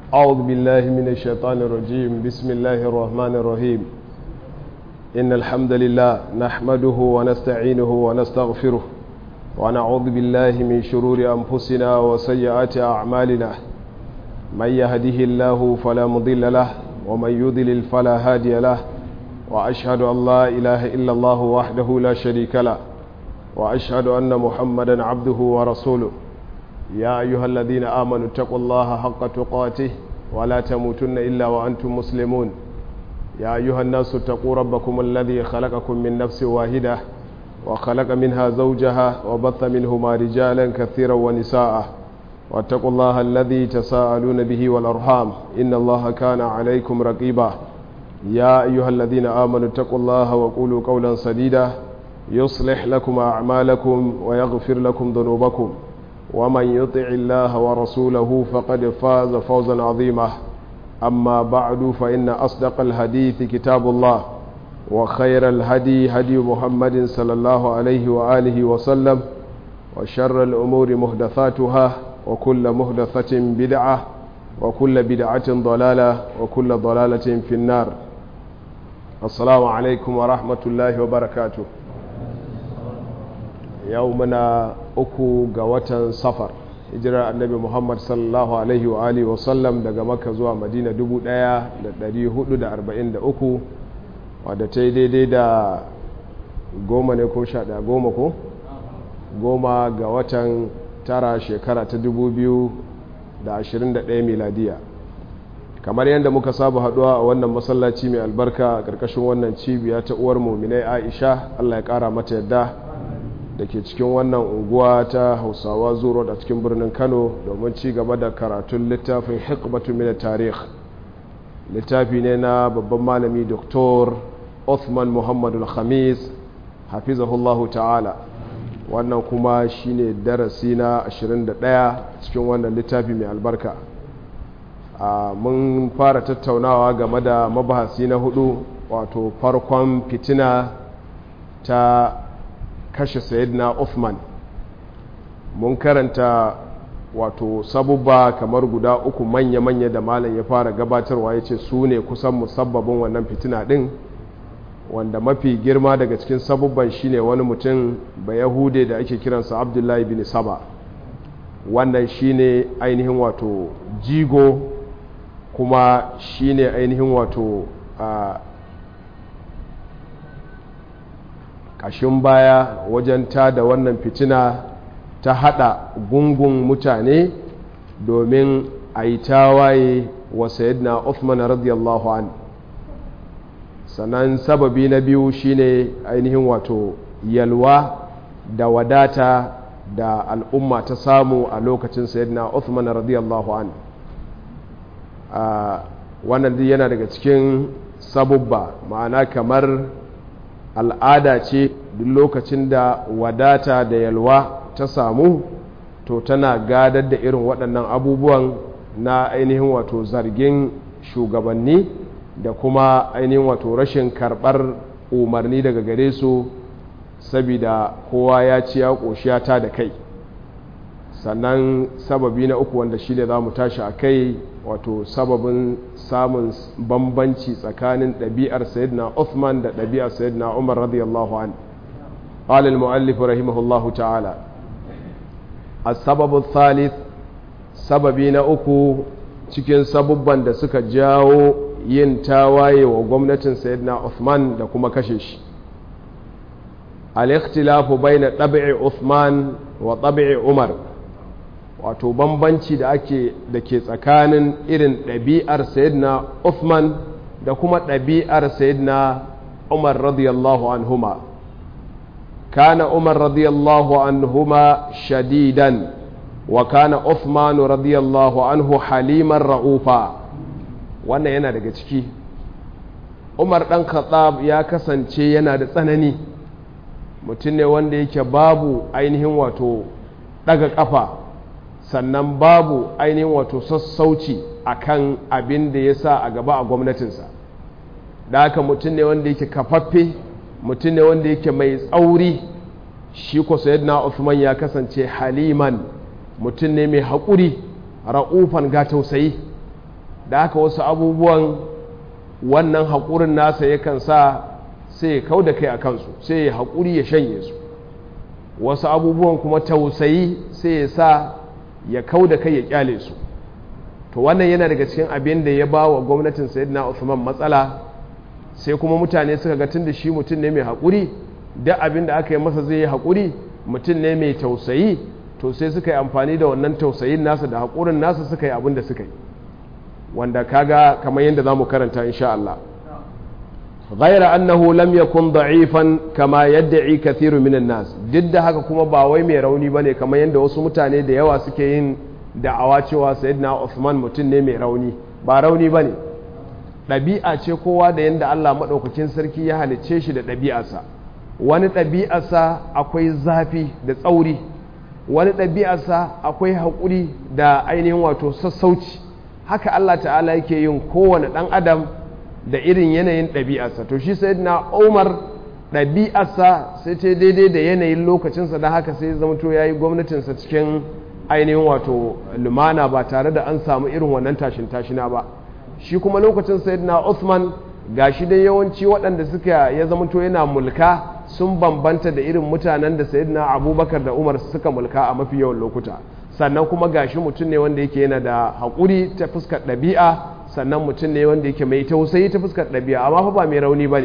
أعوذ بالله من الشيطان الرجيم بسم الله الرحمن الرحيم إن الحمد لله نحمده ونستعينه ونستغفره ونعوذ بالله من شرور أنفسنا وسيئات أعمالنا من يهده الله فلا مضل له ومن يضلل فلا هادي له وأشهد أن لا إله إلا الله وحده لا شريك له وأشهد أن محمدا عبده ورسوله يا أيها الذين آمنوا اتقوا الله حق تقاته ولا تموتن إلا وأنتم مسلمون يا أيها الناس اتقوا ربكم الذي خلقكم من نفس واحدة وخلق منها زوجها وبث منهما رجالا كثيرا ونساء واتقوا الله الذي تساءلون به والأرحام إن الله كان عليكم رقيبا يا أيها الذين آمنوا اتقوا الله وقولوا قولا سديدا يصلح لكم أعمالكم ويغفر لكم ذنوبكم ومن يطع الله ورسوله فقد فاز فوزا عظيما أما بعد فإن أصدق الحديث كتاب الله وخير الهدي هدي محمد صلى الله عليه وآله وسلم وشر الأمور مهدثاتها وكل مهدثة بدعة وكل بدعة ضلالة وكل ضلالة في النار السلام عليكم ورحمة الله وبركاته يومنا أكو قوة صفر hijirar annabi muhammad sallallahu alaihi wa alihi wa sallam daga makka zuwa madina 1443 wadda ta yi daidai da goma ne ko sha daya goma ko goma ga watan tara shekara ta 2021 miladiya kamar yadda muka saba haduwa a wannan masallaci mai albarka a ƙarƙashin wannan cibiya ta uwar muminai aisha allah ya ƙara mata yadda da ke cikin wannan unguwa ta hausawa zuro da cikin birnin kano domin ci gaba da karatun littafin hikmatu min tarih littafi ne na babban malami doktor Othman muhammadu khamis hafizahullahu ta'ala wannan kuma shine darasi na 21 cikin wannan littafi mai albarka mun fara tattaunawa game da mabahasi na hudu wato farkon fitina ta kashe sayidina Uthman mun karanta wato sabubba kamar guda uku manya-manya da malam ya fara gabatarwa ya ce su ne kusan musabbabin wannan fitina din wanda mafi girma daga cikin sabubban shine wani mutum ba yahude da ake kiransa abdullahi bin saba wannan shine ainihin wato jigo kuma shine ainihin wato a ƙashin baya wajen ta da wannan fitina ta haɗa gungun mutane domin a yi tawaye wa sayyidina Uthman radiyallahu an sannan sababi na biyu shine ainihin wato yalwa da wadata da al'umma ta samu a lokacin sayyidina Uthman radiyallahu an wannan yana daga cikin sabubba ma'ana kamar al'ada ce duk lokacin da wadata da yalwa ta samu to tana gadar da irin waɗannan abubuwan na ainihin wato zargin shugabanni da kuma ainihin wato rashin karɓar umarni daga gare su sabida kowa ya ci ya ƙoshiya ta da kai sannan sababi na uku wanda shi ne za mu tashi a kai wato sababin samun bambanci tsakanin ɗabi'ar sayyidina Uthman da ɗabi'ar sayyidina Umar radiyallahu an قال المؤلف رحمه الله تعالى السبب الثالث sababi na uku cikin sabubban da suka jawo yin tawaye wa gwamnatin sayyidina Uthman da kuma kashe shi al-ikhtilafu bayna tab'i Uthman wa tab'i Umar wato bambanci da ake da ke tsakanin irin ɗabi'ar sayyidina Uthman da kuma ɗabi'ar sayyidina Umar radiyallahu anhuma kana Umar radiyallahu anhuma shadidan wa kana Uthman radiyallahu anhu haliman ra'ufa wannan yana daga ciki Umar ɗan Khattab ya kasance yana da tsanani mutum ne wanda yake babu ainihin wato ɗaga ƙafa sannan babu ainihin wato sassauci a kan abin da ya sa a gaba a gwamnatinsa da haka mutum ne wanda yake kafaffe mutum ne wanda yake mai tsauri shi ko sayyidina Uthman ya kasance haliman mutum ne mai haƙuri ra'ufan ga tausayi da haka wasu abubuwan wannan haƙurin nasa yakan sa sai ya kau da kai a kansu sai ya haƙuri ya shanye su wasu abubuwan kuma tausayi sai ya sa ya kau da kai ya kyale su to wannan yana daga cikin abin da ya ba wa gwamnatin sayyidina Uthman matsala sai kuma mutane suka ga tun da shi mutum ne mai haƙuri da abin da aka yi masa zai yi haƙuri mutum ne mai tausayi to sai suka yi amfani da wannan tausayin nasa da haƙurin nasa suka yi abin da suka yi wanda kaga kamar yadda za mu karanta insha Allah غير أنه لم يكن ضعيفا كما يدعي كثير من الناس duk da haka kuma ba wai mai rauni bane kamar yadda wasu mutane da yawa suke yin da'awa cewa sayyidina Uthman mutum ne mai rauni ba rauni bane ɗabi'a ce kowa da yadda Allah maɗaukakin sarki ya halicce shi da ɗabi'arsa wani ɗabi'arsa akwai zafi da tsauri wani ɗabi'arsa akwai haƙuri da ainihin wato sassauci haka Allah ta'ala yake yin kowane ɗan adam da irin yanayin ɗabi'arsa to shi sai na umar ɗabi'arsa sai ce daidai da yanayin lokacinsa da haka sai zamto ya yi gwamnatinsa cikin ainihin wato lumana ba tare da an samu irin wannan tashin tashina ba shi kuma lokacin sayyidina Uthman gashi dai yawanci waɗanda suka ya zamanto yana mulka sun bambanta da irin mutanen da sayyidina Abubakar da Umar suka mulka a mafi yawan lokuta sannan kuma gashi mutum ne wanda yake yana da haƙuri ta fuskar ɗabi'a sannan mutum ne wanda yake mai tausayi ta fuskar ɗabi'a amma fa ba mai rauni ba ne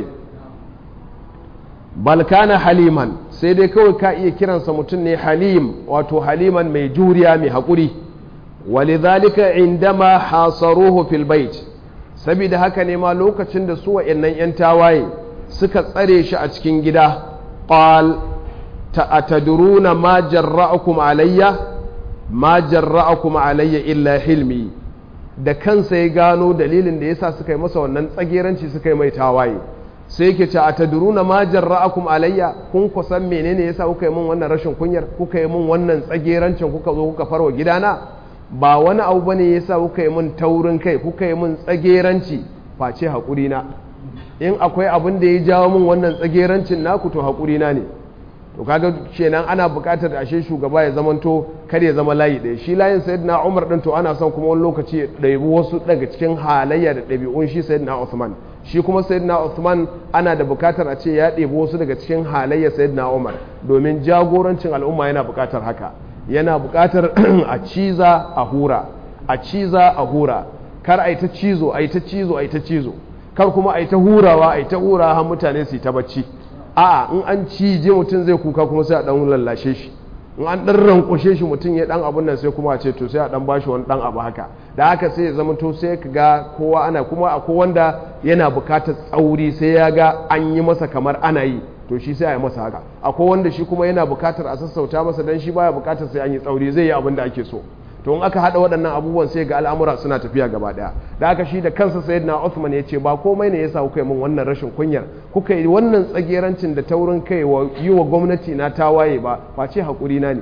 balkana haliman sai dai kawai ka iya kiransa mutum ne halim wato haliman mai juriya mai haƙuri walidhalika indama hasaruhu fil bait saboda haka ne ma lokacin da su wa'annan yan tawaye suka tsare shi a cikin gida qal ta'tadruna ma jarra'akum alayya ma jarra'akum alayya illa hilmi da kansa ya gano dalilin da yasa suka yi masa wannan tsageranci suka yi mai tawaye sai yake ce a taduruna ma jarra'akum alayya kun kusan menene yasa kuka yi min wannan rashin kunyar kuka yi min wannan tsagerancin kuka zo kuka farwa gidana ba wani abu bane yasa kuka yi min taurin kai kuka yi min tsageranci face hakuri na in akwai abin da ya jawo min wannan tsagerancin naku to hakuri na ne to kaga kenan ana buƙatar ashe shugaba ya zamanto kar ya zama layi ɗaya shi layin sayyidina Umar din to ana son kuma wani lokaci ya ɗabi wasu daga cikin halayya da ɗabi'un shi sayyidina Uthman shi kuma sayyidina Uthman ana da buƙatar a ce ya ɗebi wasu daga cikin halayya sayyidina Umar domin jagorancin al'umma yana buƙatar haka yana buƙatar a ciza a hura a ciza a hura kar a yi ta cizo a yi ta cizo a yi ta cizo kar kuma a yi ta hurawa a yi ta hurawa har mutane su yi ta bacci a'a in an cije mutum zai kuka kuma sai a dan lallashe shi in an dan rankushe shi mutum ya dan abun nan sai kuma a ce to sai a dan bashi wani dan abu haka da haka sai ya zama to sai ka ga kowa ana kuma akwai wanda yana bukatar tsauri sai ya ga an yi masa kamar ana yi to shi sai a yi masa haka akwai wanda shi kuma yana bukatar a sassauta masa dan shi baya bukatar sai an yi tsauri zai yi abin da ake so to in aka hada waɗannan abubuwan sai ga al'amura suna tafiya gaba daya da aka shi da kansa sayyidina Uthman ya ce ba komai ne yasa kuka yi min wannan rashin kunyar kuka yi wannan tsagerancin da taurin kai wa yi wa gwamnati na tawaye ba face hakuri na ne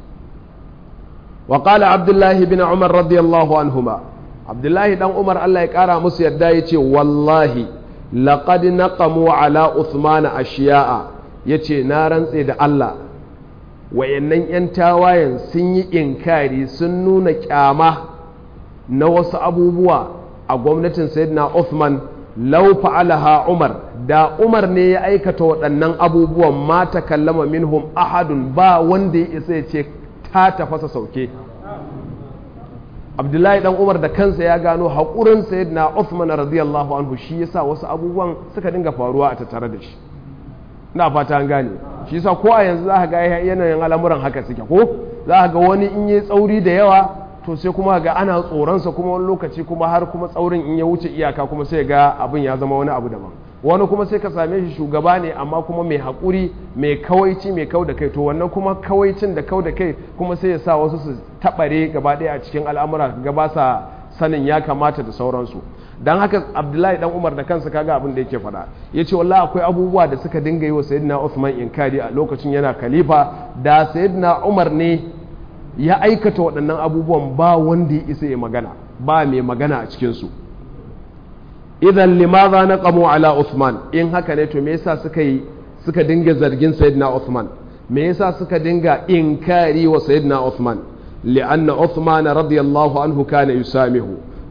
wa qala abdullah ibn umar radiyallahu anhuma abdullahi dan umar Allah ya kara musu yadda ya ce wallahi laqad naqamu ala uthman ashiya'a yace na rantse da Allah wayannan 'yan tawayen sun yi inkari sun nuna kyama na wasu abubuwa a gwamnatin sayyidina Uthman lau fa'alaha Umar da Umar ne ya aikata waɗannan abubuwan ma ta kallama minhum ahadun ba wanda ya isa ya ce ta tafasa sauke Abdullahi dan Umar da kansa ya gano haƙurin sayyidina Uthman radiyallahu anhu shi yasa wasu abubuwan suka dinga faruwa a tattare da shi na fata an gane shi yasa ko a yanzu za ka ga yanayin al'amuran haka suke ko za ka ga wani in yi tsauri da yawa to sai kuma ga ana tsoronsa kuma wani lokaci kuma har kuma tsaurin in ya wuce iyaka kuma sai ga abin ya zama wani abu daban wani kuma sai ka same shi shugaba ne amma kuma mai haƙuri mai kawaici mai kau da kai to wannan kuma kawaicin da kau da kai kuma sai ya sa wasu su taɓare gaba ɗaya a cikin al'amura gaba sa sanin ya kamata da sauransu don haka abdullahi dan umar da kansa kaga abin da yake faɗa ya ce wallah akwai abubuwa da suka dinga yi wa sayyidina usman inkari a lokacin yana khalifa da sayyidina umar ne ya aikata waɗannan abubuwan ba wanda ya isa ya magana ba mai magana a cikinsu idan limaza na kamo ala usman in haka ne to me yasa suka yi suka dinga zargin sayyidina usman me yasa suka dinga inkari wa sayyidina usman li'anna usman radiyallahu anhu kana yusamihu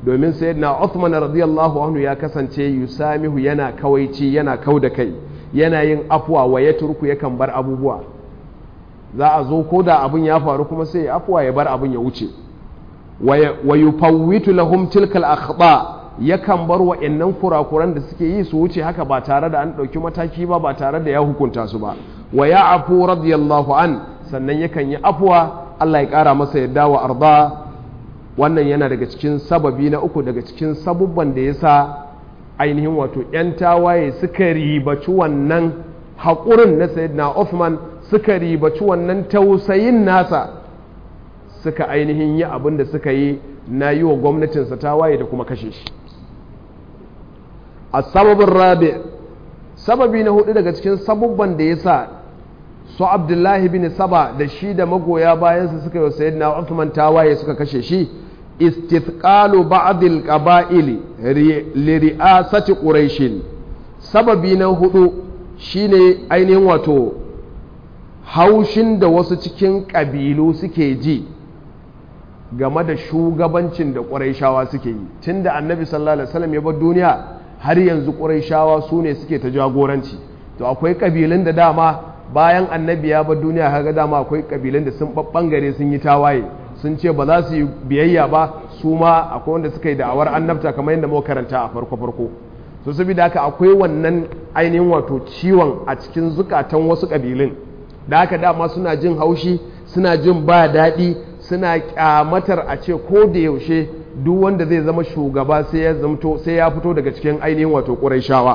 domin sayyidina Uthman radiyallahu anhu ya kasance yusamihu yana kawaici yana kau da kai yana yin afuwa wa ya turku yakan bar abubuwa za a zo ko da abin ya faru kuma sai afuwa ya bar abin ya wuce wa yufawwitu lahum tilkal akhta yakan bar wa'annan kurakuran da suke yi su wuce haka ba tare da an ɗauki mataki ba ba tare da ya hukunta su ba wa ya afu radiyallahu an sannan yakan yi afuwa Allah ya ƙara masa yadda wa arda wannan yana daga cikin sababi na uku daga cikin sabubban da ya sa ainihin wato 'yan tawaye suka ribaci wannan haƙurin na sayyidina Uthman suka ribaci wannan tausayin nasa suka ainihin yi abin da suka yi na yi wa gwamnatinsa tawaye da kuma kashe shi a sababin rabi sababi na hudu daga cikin sabubban da ya sa su abdullahi bin saba da shi da magoya bayansa suka yi wa sayyidina Uthman tawaye suka kashe shi istithqalu ba'dil qaba'ili li ri'asati quraish sababi na hudu shine ainihin wato haushin da wasu cikin ƙabilu suke ji game da shugabancin da ƙuraishawa suke yi tun da annabi sallallahu alaihi wasallam ya bar duniya har yanzu ƙuraishawa su ne suke ta jagoranci to akwai ƙabilun da dama bayan annabi ya bar duniya kaga dama akwai ƙabilun da sun ɓangare sun yi tawaye sun ce ba za su yi biyayya ba su ma akwai wanda suka yi da'awar annabta kamar yadda muka karanta a farko farko so saboda haka akwai wannan ainihin wato ciwon a cikin zukatan wasu ƙabilun da haka dama suna jin haushi suna jin ba daɗi suna kyamatar a ce ko da yaushe duk wanda zai zama shugaba sai ya zamto sai ya fito daga cikin ainihin wato ƙurayshawa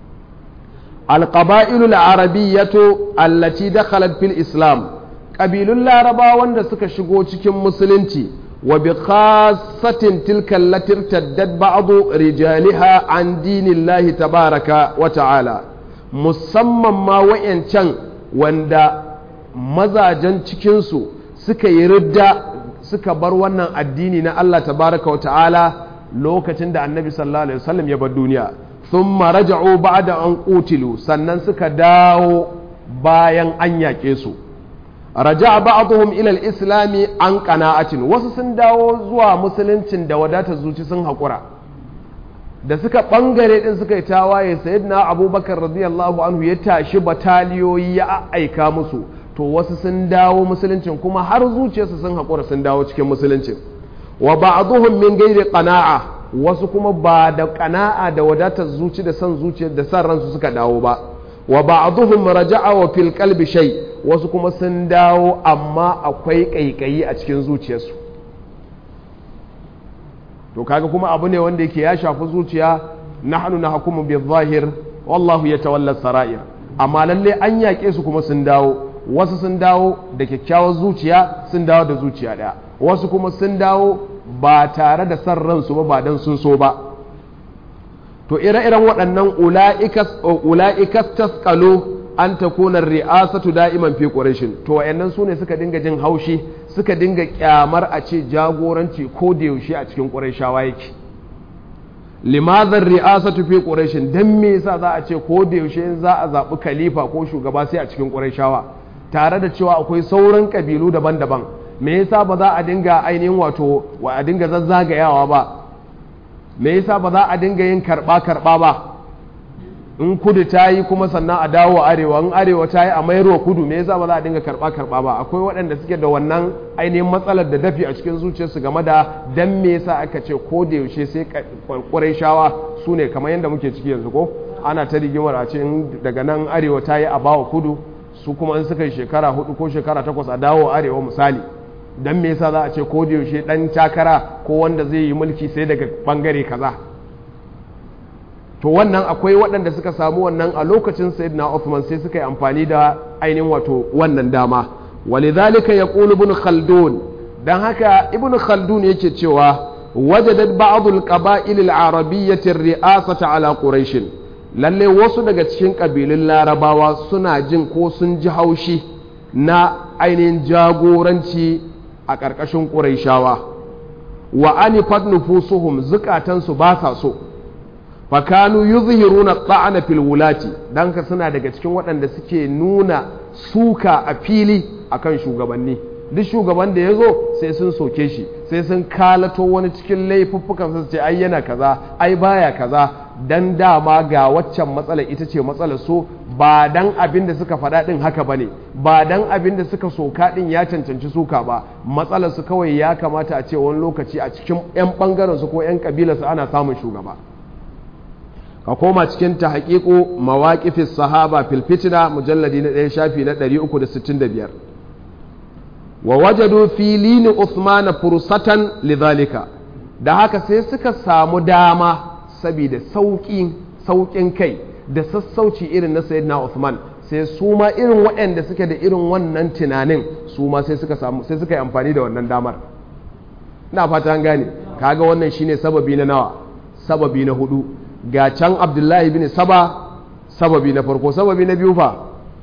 alqaba'ilul arabiyyatu allati dakhalat fil islam ƙabilun laraba wanda suka shigo cikin musulunci wa bi khassatin tilka allati irtaddat ba'du rijaliha an dinillahi tabaraka wa ta'ala musamman ma wayancan wanda mazajen cikinsu suka yi ridda suka bar wannan addini na Allah tabaraka wa ta'ala lokacin da annabi sallallahu alaihi wasallam ya bar duniya thumma raja'u ba'da an qutilu sannan suka dawo bayan an yaƙe su raja'a ba'dhum ila al-islam an qana'atin wasu sun dawo zuwa musuluncin da wadatar zuci sun haƙura da suka bangare din suka yi tawaye sayyidina abubakar radiyallahu anhu ya tashi bataliyoyi ya aika musu to wasu sun dawo musuluncin kuma har zuciyarsu sun haƙura sun dawo cikin musuluncin wa ba'dhum min ghairi qana'a wasu kuma ba da qana'a da wadatar zuci da san zuciyar da san ransu suka dawo ba wa ba'dhum raja'a wa fil qalbi shay wasu kuma sun dawo amma akwai kaikayi a cikin zuciyarsu to kaga kuma abu ne wanda yake ya shafi zuciya nahnu nahkumu bil zahir wallahu yatawalla sarair amma lalle an yaƙe su kuma sun dawo wasu sun dawo da kyakkyawar zuciya sun dawo da zuciya ɗaya wasu kuma sun dawo ba tare da san ransu ba ba dan sun so ba to ire-iren waɗannan ula'ikas taskalo an ta kunar ri'asatu da'iman fi ƙurashin to wayannan su ne suka dinga jin haushi suka dinga kyamar a ce jagoranci ko da yaushe a cikin ƙurashawa yake limazar ri'asatu fi ƙurashin don me yasa za a ce ko da yaushe za a zaɓi khalifa ko shugaba sai a cikin ƙurashawa tare da cewa akwai sauran ƙabilu daban-daban me yasa ba za a dinga ainihin wato wa a dinga zazzagayawa ba me yasa ba za a dinga yin karɓa-karɓa ba in kudu ta yi kuma sannan a dawo arewa in arewa ta yi a mayarwa kudu me yasa ba za a dinga karɓa-karɓa ba akwai waɗanda suke da wannan ainihin matsalar da dafi a cikin zuciyarsu game da dan me yasa aka ce ko da yaushe sai kwarai shawa su ne kamar yadda muke ciki yanzu ko ana ta rigimar a ce daga nan arewa ta yi a bawa kudu su kuma in suka yi shekara hudu ko shekara takwas a dawo arewa misali dan me yasa za a ce ko da yaushe dan takara ko wanda zai yi mulki sai daga bangare kaza to wannan akwai waɗanda suka samu wannan a lokacin sayyidina Uthman sai suka yi amfani da ainihin wato wannan dama walidhalika yaqulu ibn khaldun dan haka ibn khaldun yake cewa wajadat ba'd al-qaba'il al-arabiyyah ar-ri'asata ala quraish lalle wasu daga cikin kabilun larabawa suna jin ko sun ji haushi na ainihin jagoranci a ƙarƙashin ƙuraishawa wa anifat nufusuhum zukatansu ba sa so fakanu yuzhiruna ta'ana fil wulati dan ka suna daga cikin waɗanda suke nuna suka a fili akan shugabanni duk shugaban da ya zo sai sun soke shi sai sun kalato wani cikin laifuffukan su ce ai yana kaza ai baya kaza dan dama ga waccan matsala ita ce matsalar su ba dan abin da suka faɗa ɗin haka ba ne ba dan abin da suka soka ɗin ya cancanci suka ba matsalar su kawai ya kamata a ce wani lokaci a cikin 'yan ɓangaren su ko 'yan ƙabilarsu ana samun shugaba ka koma cikin ta haƙiƙo mawaƙifis sahaba filfitina mujalladi na ɗaya shafi na 365 wa wajadu filini Uthman fursatan lidhalika da haka sai suka samu dama saboda sauƙin sauƙin kai da sassauci irin na sayyidina Uthman sai su ma irin waɗanda suke da irin wannan tunanin su ma sai suka samu sai suka yi amfani da wannan damar ina fata an gane kaga wannan shine sababi na nawa sababi na hudu ga can Abdullahi bin Saba sababi na farko sababi na biyu fa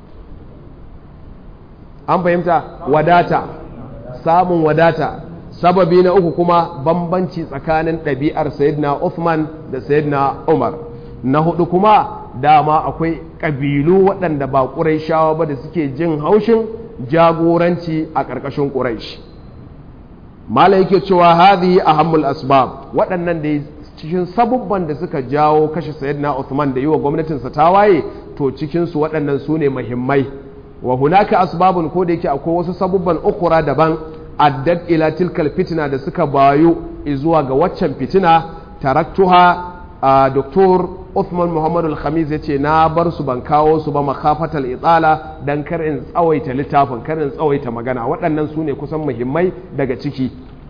an fahimta wadata samun wadata sababi na uku kuma bambanci tsakanin ɗabi'ar sayyidina Uthman da sayyidina Umar na hudu kuma dama akwai ƙabilu waɗanda ba ƙuraishawa ba da suke jin haushin jagoranci a ƙarƙashin ƙuraish mala yake cewa hadhihi ahammul asbab waɗannan da cikin sabubban da suka jawo kashe sayyidina Uthman da yi wa gwamnatinsa tawaye to cikinsu waɗannan su ne muhimmai wa hunaka asbabun ko da yake akwai wasu sabubban ukura daban addad ila tilkal fitina da suka bayu zuwa ga waccan fitina taraktuha a doktor Uthman Muhammadu Al-Khamis ya ce na bar su ban kawo su ba makafatal itsala dan kar in tsawaita littafin kar in tsawaita magana waɗannan su ne kusan muhimmai daga ciki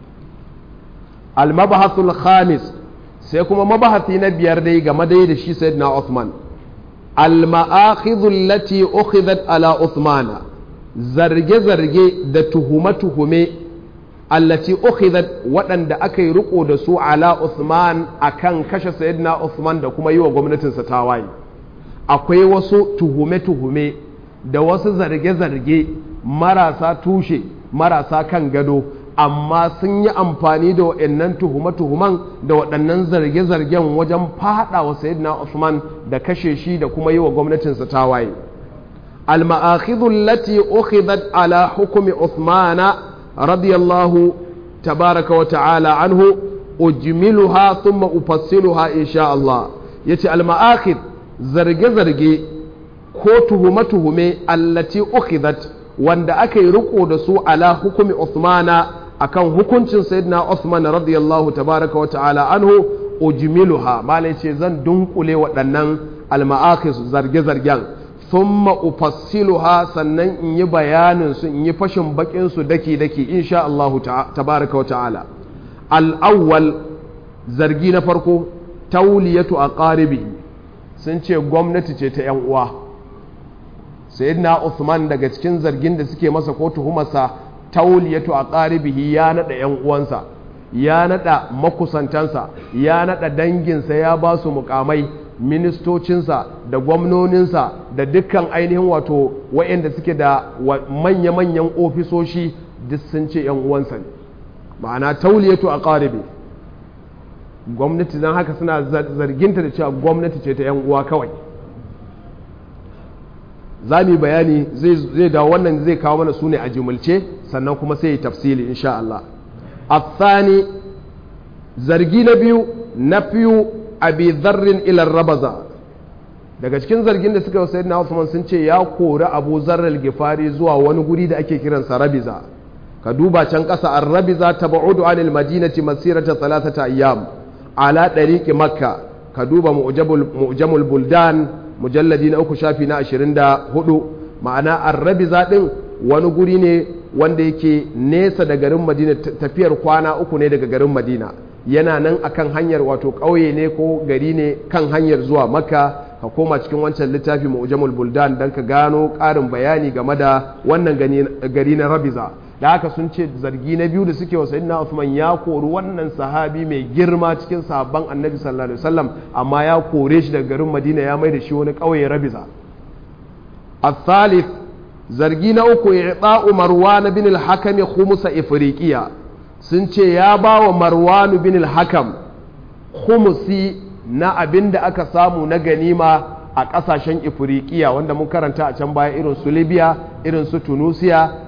al-mabahathul khamis sai kuma mabahati na biyar dai game dai da shi sayyidina Uthman al-ma'akhidhu allati ukhidhat ala Uthmana zarge-zarge da tuhume-tuhume allati ukhidhat waɗanda aka yi riko da su ala Uthman akan kashe sayyidina Uthman da kuma yi wa gwamnatinsa tawaye akwai wasu tuhume-tuhume da wasu zarge-zarge marasa tushe marasa kan gado amma sun yi amfani da waɗannan tuhume-tuhuman da waɗannan zarge-zargen wajen faɗa wa sayyidina Uthman da kashe shi da kuma yi wa gwamnatinsa tawaye المآخذ التي أخذت على حكم عثمان رضي الله تبارك وتعالى عنه أجملها ثم أفصلها إن شاء الله يتي المآخذ زرق زرق كوته متهم التي أخذت وند أكي رقو دسو على حكم عثمان akan hukuncin sayyidina Uthman radiyallahu tabaraka wa ta'ala anhu ujmiluha malai ce zan dunkule waɗannan al-ma'akhis zarge-zargen thumma ufassiluha sannan in yi bayanin su in yi fashin bakin su daki daki insha Allah tabaraka wa ta'ala al-awwal zargi na farko tauliyatu aqaribi sun ce gwamnati ce ta yan uwa sayyidina Uthman daga cikin zargin da suke masa ko tuhumarsa tauliyatu aqaribihi ya nada yan uwansa ya nada makusantansa ya nada danginsa ya ba su mukamai ministocinsa da gwamnoninsa da dukkan ainihin wato waɗanda suke da manya-manyan ofisoshi duk sun ce ‘yan uwansa ne ma'ana tauliyatu a ƙaribe gwamnati don haka suna zarginta da cewa gwamnati ce ta ‘yan uwa kawai za mu yi bayani zai da wannan zai kawo mana su ne a jimulce sannan kuma sai yi tafsili insha Allah a zargi na biyu na fiyu abi zarrin ilar rabaza daga cikin zargin da suka yi sayyidina Usman sun ce ya kori Abu Zarral Gifari zuwa wani guri da ake kiransa Rabiza ka duba can ƙasa an Rabiza tabaudu anil madinati masirata thalathata ayyam ala dariqi Makka ka duba mu'jamul buldan mujalladi na uku shafi na 24 ma'ana an Rabiza din wani guri ne wanda yake nesa da garin Madina tafiyar kwana uku ne daga garin Madina yana nan akan hanyar wato ƙauye ne ko gari ne kan hanyar zuwa makka ka koma cikin wancan littafi mu'jamul buldan dan ka gano ƙarin bayani game da wannan gari na rabiza da haka sun ce zargi na biyu da suke wa sayyidina Uthman ya kori wannan sahabi mai girma cikin sahabban annabi sallallahu alaihi wasallam amma ya kore shi daga garin madina ya mai da shi wani ƙauye rabiza الثالث zargi na uku i'ta'u marwan bin al-hakam khumsa ifriqiya sun ce ya ba wa marwanu bin al-hakam khumusi na abin da aka samu na ganima a ƙasashen ifirikiya wanda mun karanta a can baya irin su libya irin su tunisia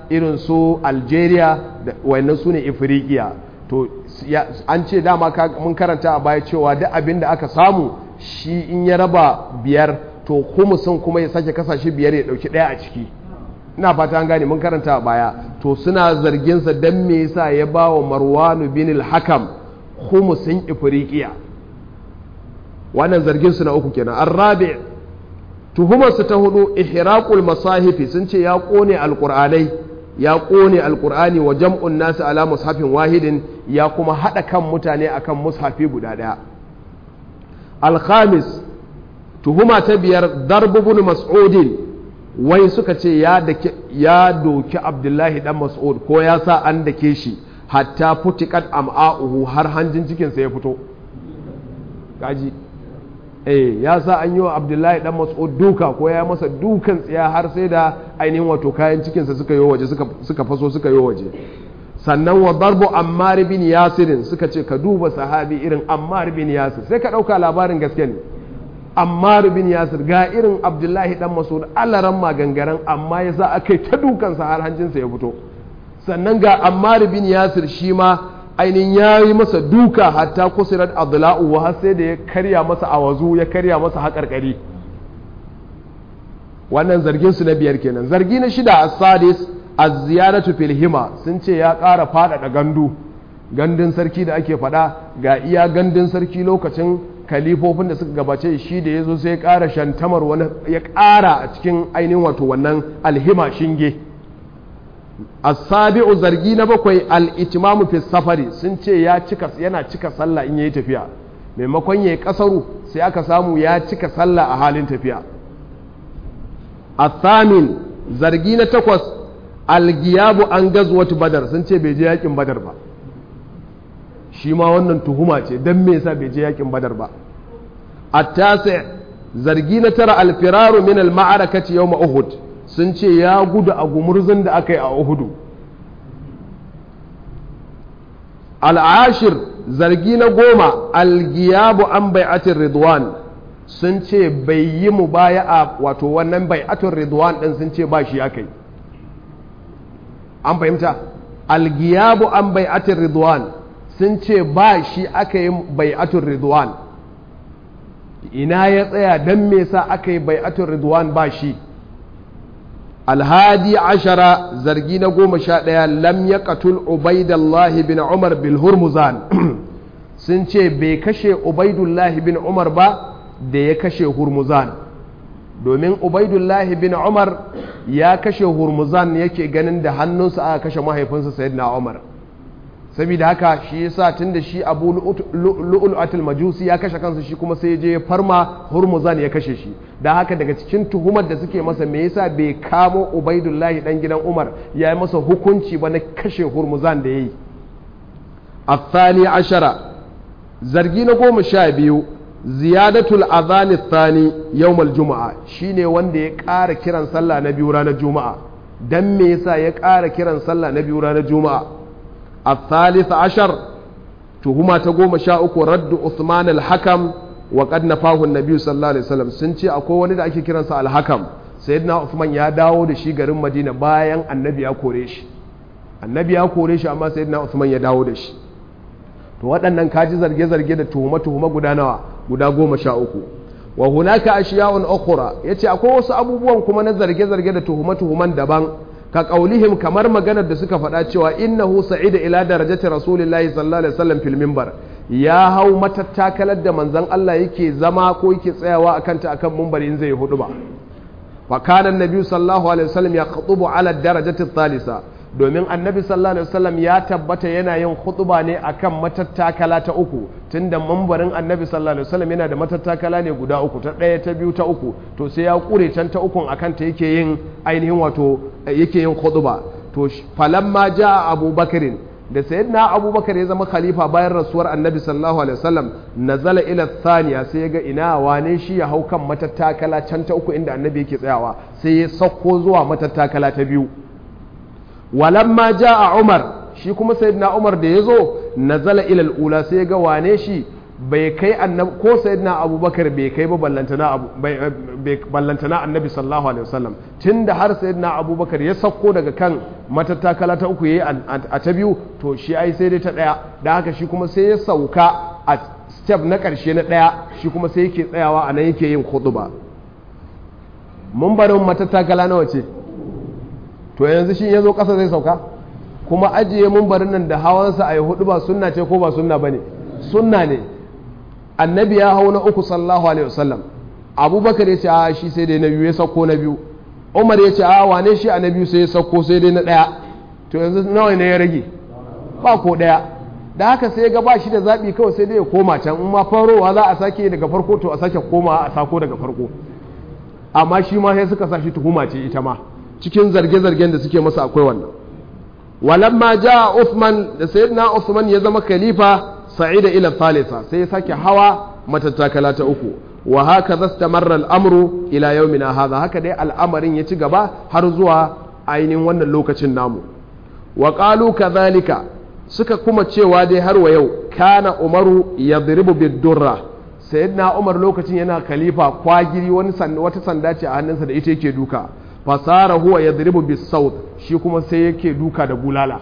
irin su algeria da wayannan su ne ifirikiya to an ce dama mun karanta a baya cewa duk abin da aka samu shi in ya raba biyar to humusin kuma ya sake kasashe biyar ya dauki daya a ciki ina fata an gane mun karanta a baya to suna zarginsa don me yasa ya ba wa marwanu bin al-hakam humusin ifirikiya wannan zargin su na uku kenan arrabi tuhumarsu ta hudu ihraqul masahifi sun ce ya kone alqur'anai ya kone alqur'ani wa jam'un nasu ala mushafin wahidin ya kuma hada kan mutane akan mushafi guda daya alkhamis tuhuma ta biyar darbu bin mas'udin wai suka ce ya ya doki abdullahi dan mas'ud ko ya sa an dake shi hatta futikat am'a'uhu har hanjin cikinsa ya fito kaji eh ya sa an yi wa abdullahi dan mas'ud duka ko ya masa dukan tsiya har sai da ainihin wato kayan cikinsa suka yi waje suka faso suka yi waje sannan wa darbu ammar bin yasirin suka ce ka duba sahabi irin ammar bin yasir sai ka dauka labarin gaske ne ammar bin yasir ga irin abdullahi dan mas'ud alaran magangaren amma ya sa aka yi ta dukansa har hanjinsa ya fito sannan ga ammar bin yasir shi ma ainihin ya yi masa duka hatta kusurar adla'u wa har sai da ya karya masa awazu ya karya masa haƙarƙari wannan zargin su na biyar kenan zargi na shida a sadis a ziyaratu fil hima sun ce ya ƙara faɗaɗa gandu gandun sarki da ake faɗa ga iya gandun sarki lokacin kalifofin da suka gabace shi da ya zo sai ya ƙara shantamar wani ya ƙara a cikin ainihin wato wannan alhima shinge asabi'u zargi na bakwai al-itimamu fi safari sun ce ya cika yana cika sallah in yayi tafiya maimakon yayi kasaru sai aka samu ya cika sallah a halin tafiya athamin zargi na takwas al-giyabu an gazwatu badar sun ce bai je yakin badar ba shi ma wannan tuhuma ce dan me yasa bai je yakin badar ba at-tasi zargi na tara al-firaru min al-ma'arakati yawm uhud sun ce ya gudu a gumurzun da aka yi a Uhudu. Al'ashir zargi na goma algiyabu an bai'atin Ridwan sun ce bai yi mu baya a wato wannan bai'atin Ridwan ɗin sun ce ba shi aka yi. An fahimta? Algiyabu an bai'atin Ridwan sun ce ba shi aka yi bai'atin Ridwan. Ina ya tsaya don me sa aka yi bai'atin Ridwan ba shi. alhadi ashara zargi na goma sha ɗaya lam ya katul ubaidallahi bin umar bil hurmuzan sun ce bai kashe ubaidullahi bin umar ba da ya kashe hurmuzan domin ubaidullahi bin umar ya kashe hurmuzan yake ganin da hannunsa aka kashe mahaifinsa sayyidina umar saboda haka shi yasa tun da shi abu lu'ulatul majusi ya kashe kansa shi kuma sai je farma hurmuzan ya kashe shi da haka daga cikin tuhumar da suke masa me yasa bai kamo ubaidullahi dan gidan umar ya yi masa hukunci ba na kashe hurmuzan da ya yi athani ashara zargi na goma sha biyu ziyadatul azani thani yawmal juma'a shine wanda ya ƙara kiran sallah na biyu ranar juma'a dan me yasa ya ƙara kiran sallah na biyu ranar juma'a الثالث عشر تهما تقوم شاءك رد عثمان الحكم وقد نفاه النبي صلى الله عليه وسلم سنتي أكو ولد أكي كرنسا الحكم سيدنا عثمان يا داwo da shi garin Madina bayan annabi ya kore shi annabi ya kore shi amma sayyidina Uthman ya dawo da shi to waɗannan kaji zarge-zarge da tuhuma-tuhuma guda nawa guda goma sha uku wa hunaka ashiya'un ukhra yace akwai wasu abubuwan kuma na zarge-zarge da tuhuma-tuhuman daban ka ƙaulihim kamar maganar da suka faɗa cewa innahu sa'ida ila darajati rasulillahi sallallahu alaihi wasallam fil minbar ya hau matattakalar da manzon Allah yake zama ko yake tsayawa akan ta akan minbarin zai hudu ba fa kana annabi sallallahu alaihi wasallam ya khutubu ala darajati thalitha domin annabi sallallahu alaihi wasallam ya tabbata yana yin khutba ne akan matattakala ta uku tunda mambarin annabi sallallahu alaihi wasallam yana da matattakala ne guda uku ta ɗaya ta biyu ta uku to sai ya kure can ta ukun akan ta yake yin ainihin wato yake yin khutba to falamma jaa abubakarin da sayyidina abubakar ya zama khalifa bayan rasuwar annabi sallallahu alaihi wasallam nazala ila thaniya sai ya ga ina wane shi ya hau kan matattakala can ta uku inda annabi yake tsayawa sai ya sauko zuwa matattakala ta biyu walamma jaa umar shi kuma sayyidina umar da ya zo nazala ila ula sai ga wane shi bai kai annabi ko sayyidina abubakar bai kai ba ballantana abu ballantana annabi sallallahu alaihi wasallam tunda har sayyidina abubakar ya sauko daga kan matattakala ta uku yayi a ta biyu to shi ai sai dai ta daya da haka shi kuma sai ya sauka a step na karshe na daya shi kuma sai yake tsayawa a nan yake yin khutba mun barin matattakala nawa ce to yanzu shi ya zo kasa zai sauka kuma ajiye mun barin nan da hawansa a yi hudu ba sunna ce ko ba sunna bane sunna ne annabi ya hau na uku sallallahu alaihi wasallam abubakar ya ce a shi sai dai na biyu ya sauko na biyu umar ya ce a wane shi a na biyu sai ya sauko sai dai na ɗaya to yanzu nawa ne ya rage ba ko ɗaya da haka sai ga ba shi da zaɓi kawai sai dai ya koma can in ma farowa za a sake daga farko to a sake koma a sako daga farko amma shi ma sai suka sa shi tuhuma ce ita ma cikin zarge-zargen da suke masa akwai wannan walamma ja Uthman da sayyidina Uthman ya zama khalifa sa'ida ila thalitha sai ya sake hawa matattakala ta uku wa haka zastamarra al'amru ila yawmina hadha haka dai al'amarin ya ci gaba har zuwa ainihin wannan lokacin namu wa qalu kadhalika suka kuma cewa dai har wa yau kana umaru yadribu bid-durra sayyidina umar lokacin yana khalifa kwagiri wani wata sanda ce a hannunsa da ita yake duka fasara huwa yadribu bis-sawt shi kuma sai yake duka da bulala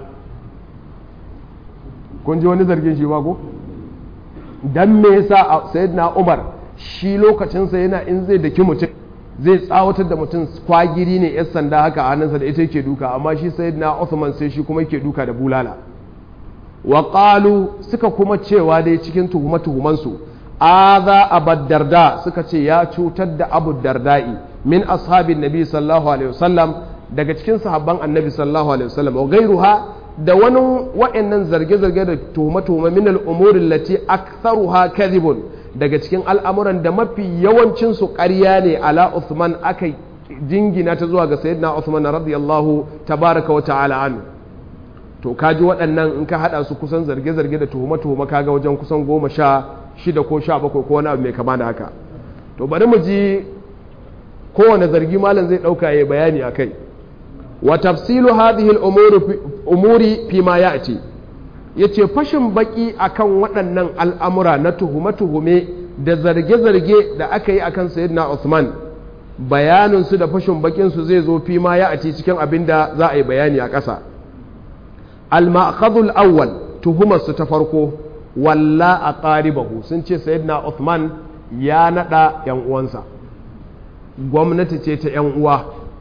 kun ji wani zargin shi ba ko dan me yasa sayyidina Umar shi lokacinsa yana in zai daki mutum zai tsawatar da mutum kwagiri ne yan sanda haka a hannunsa da ita yake duka amma shi sayyidina Uthman sai shi kuma yake duka da bulala wa qalu suka kuma cewa dai cikin tuhuma tuhuman su aza abad darda suka ce ya cutar da abu dardai min ashabin nabi sallallahu alaihi wasallam daga cikin sahabban annabi sallallahu alaihi wasallam wa gairuha da wani wa'annan zarge-zarge da tuhume-tuhume min al'umurin lati aktharuha kadhibun daga cikin al'amuran da mafi yawancin su ƙarya ne ala Uthman aka jingina ta zuwa ga sayyidina Uthman radiyallahu tabaraka wa ta'ala anhu to kaji waɗannan in ka hada su kusan zarge-zarge da tuhume-tuhume kaga wajen kusan goma sha shida ko sha bakwai ko wani abu mai kama da haka to bari mu ji kowane zargi malam zai ɗauka ya bayani a kai wa tafsilu hadhihi al-umuri fi ma ya'ti yace fashin baki akan waɗannan al'amura na tuhume-tuhume da zarge-zarge da aka yi akan sayyidina Uthman bayanin su da fashin bakin su zai zo fi ma ya'ti cikin abin da za a yi bayani a ƙasa al-ma'khadhu al-awwal tuhumar su ta farko walla aqaribahu sun ce sayyidina Uthman ya nada yan uwansa gwamnati ce ta yan uwa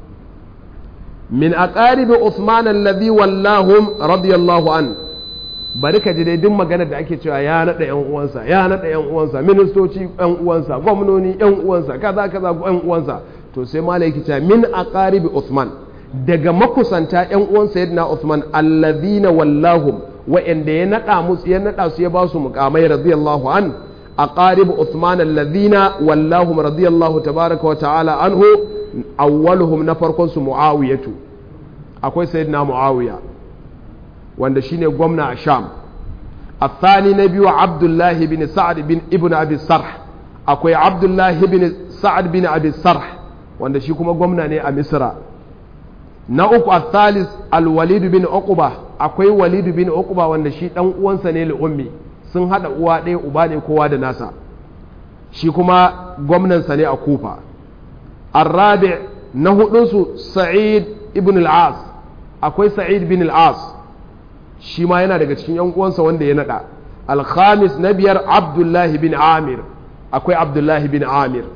min aqaribi Uthman alladhi wallahum radiyallahu an bari ka ji dai duk magana da ake cewa ya nada yan uwansa ya nada yan uwansa ministoci yan uwansa gwamnoni yan uwansa kaza kaza yan uwansa to sai malai yake cewa min aqaribi Uthman daga makusanta yan uwan sayyidina Uthman alladhina wallahum wa'anda ya nada musu ya nada su ya ba su muqamai radiyallahu an aqarib Uthman alladhina wallahum radiyallahu tabaraka wa ta'ala anhu awwaluhum na farkon su muawiyatu akwai sayyidina muawiya wanda shine gwamna a sham الثاني نبي عبد الله بن سعد بن ابن ابي الصرح akwai abdullah ibn sa'ad bin abi sarh wanda shi kuma gwamna ne a misra na uku al-thalis al-walid bin uqba akwai walid bin uqba wanda shi dan uwansa ne li ummi sun hada uwa ɗaya uba ne kowa da nasa shi kuma gwamnansa ne a kufa الرابع نهدنس سعيد ابن العاص akwai sa'id bin al-as shi ma yana daga cikin yan uwansa wanda ya nada al-khamis na biyar abdullah bin amir akwai abdullah bin amir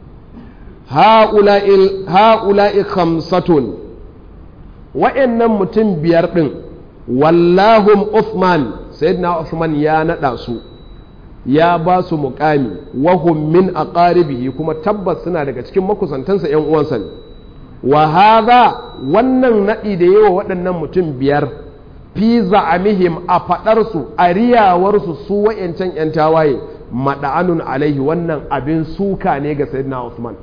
ha'ula'i khamsatun wa'annan mutum biyar din wallahum uthman sayyidina uthman ya nada su ya ba su muƙami wahum min aqaribihi kuma tabbas suna daga cikin makusantansa yan uwansa ne wa hadha wannan nadi da yawa waɗannan mutum biyar fi za'amihim a fadar su a riyawar su su wayancan yan tawaye mada'anun alaihi wannan abin suka ne ga sayyidina Usman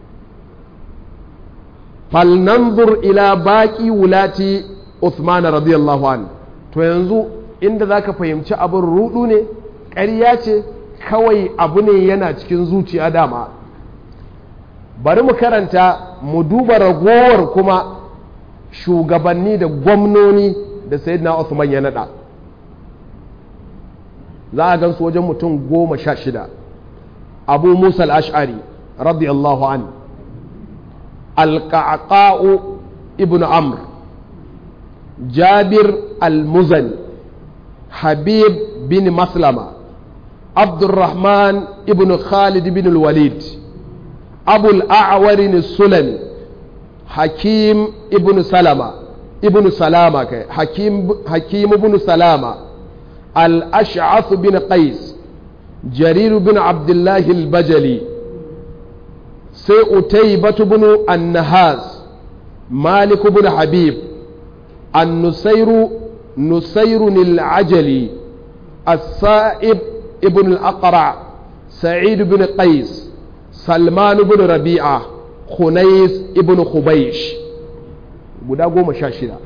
falnanzur ila baqi wulati Uthman radiyallahu an to yanzu inda zaka fahimci abin rudu ne ƙarya ce kawai abu ne yana cikin zuciya dama bari mu karanta mu duba ragowar kuma shugabanni da gwamnoni da sayyidina Usman ya nada za a gansu wajen mutum goma sha shida abu musa al-ash'ari radiyallahu an alƙaƙa'u ibn amr jabir al-muzani habib bin maslama abdurrahman ibn khalid bin al-walid abu al-a'warin sulami hakim ibn salama ibn salama kai hakim, hakim ibn salama al-ash'ath bin qais jarir bin abdullahi al-bajali sai utaybatu bin an-nahas malik bin habib an-nusayru nusayru al-ajali السائب ابن الأقرع سعيد بن قيس سلمان بن ربيعة خنيس ابن خبيش guda goma sha shida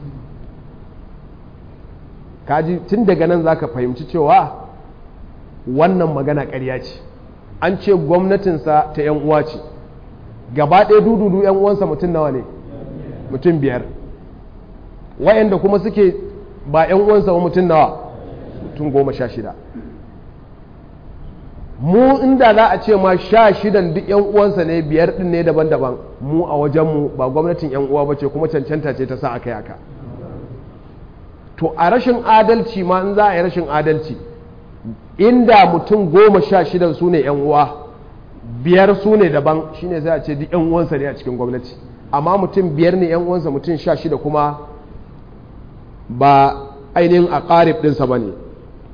kaji tun daga nan za ka fahimci cewa wannan magana ƙarya ce an ce gwamnatinsa ta 'yan uwa ce gaba ɗaya dududu 'yan uwansa mutum nawa ne mutum biyar wayanda kuma suke ba 'yan uwansa ba mutum nawa mutum goma sha shida mu inda za a ce ma sha shidan duk 'yan uwansa ne biyar ɗin ne daban-daban mu a wajenmu ba gwamnatin 'yan uwa ba ce kuma cancanta ce ta sa aka yi haka to a rashin adalci ma in za a yi rashin adalci inda mutum goma sha shidan su ne 'yan uwa biyar su ne daban shine sai a ce duk 'yan uwansa ne a cikin gwamnati amma mutum biyar ne 'yan uwansa mutum sha shida kuma ba ainihin a ƙarib ɗinsa ba ne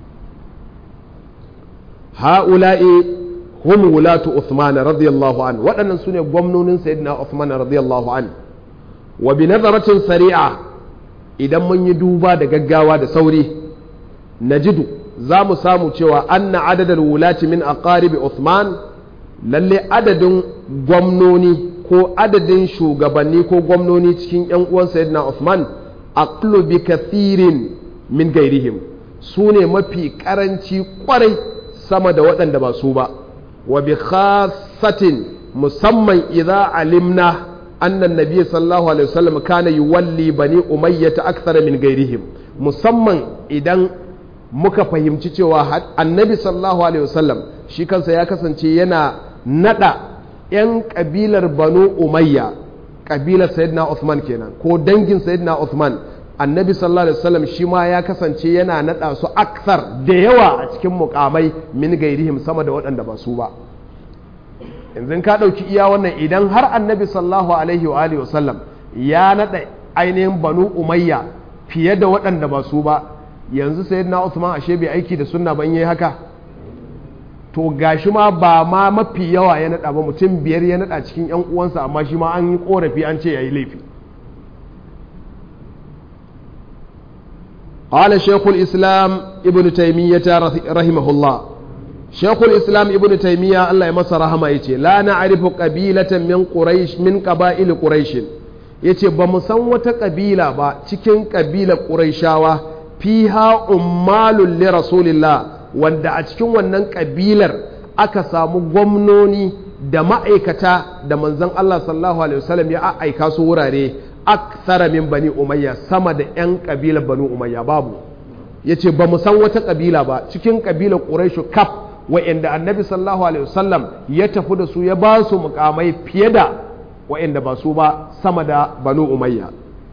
ha'ula'i hum wulatu Uthman radiyallahu an waɗannan su ne gwamnonin sayyidina Uthman radiyallahu an wa bi nazaratin sari'a idan mun yi duba da gaggawa da sauri najidu za mu samu cewa anna adadar wulati min aqaribi Uthman lalle adadin gwamnoni ko adadin shugabanni ko gwamnoni cikin yan uwan sayyidina Uthman aqlu bi kathirin min gairihim su ne mafi karanci kwarai sama da waɗanda ba su ba wa bi khasatin musamman idza alimna annan nabiy sallallahu alaihi wasallam kana yuwalli bani umayya ta akthara min gairihim musamman idan muka fahimci cewa annabi sallallahu alaihi wasallam shi kansa ya kasance yana nada yan kabilar banu umayya kabilar sayyidina Uthman kenan ko dangin sayyidina Uthman annabi sallallahu alaihi wasallam shi ma ya kasance yana nada su aksar da yawa a cikin mukamai min gairihim sama da waɗanda ba su ba yanzu ka ɗauki iya wannan idan har annabi sallallahu alaihi wa alihi wasallam ya nada ainihin banu umayya fiye da waɗanda ba su ba yanzu sayyidina Uthman ashe bai aiki da sunna ban yayi haka to gashi ma ba ma mafi yawa ya nada ba mutum biyar ya nada cikin yan uwansa amma shi ma an yi korafi an ce yayi laifi قال شيخ الإسلام ابن تيمية رحمه الله شيخ الإسلام ابن تيمية الله يمس رحمه يتي لا نعرف قبيلة من قريش من قبائل قريش yace ba mu san wata ƙabila ba cikin ƙabilar ƙuraishawa fiha ummalun li rasulillah wanda a cikin wannan ƙabilar aka samu gwamnoni da ma'aikata da manzon Allah sallallahu alaihi wasallam ya aika su wurare akthara min bani umayya sama da 'yan kabilar banu umayya babu ya ce ba mu san wata kabila ba cikin kabilar ƙuraishu kaf wa'inda annabi sallallahu alaihi wasallam ya tafi da su ya ba su mukamai fiye da wa'inda ba su ba sama da banu umayya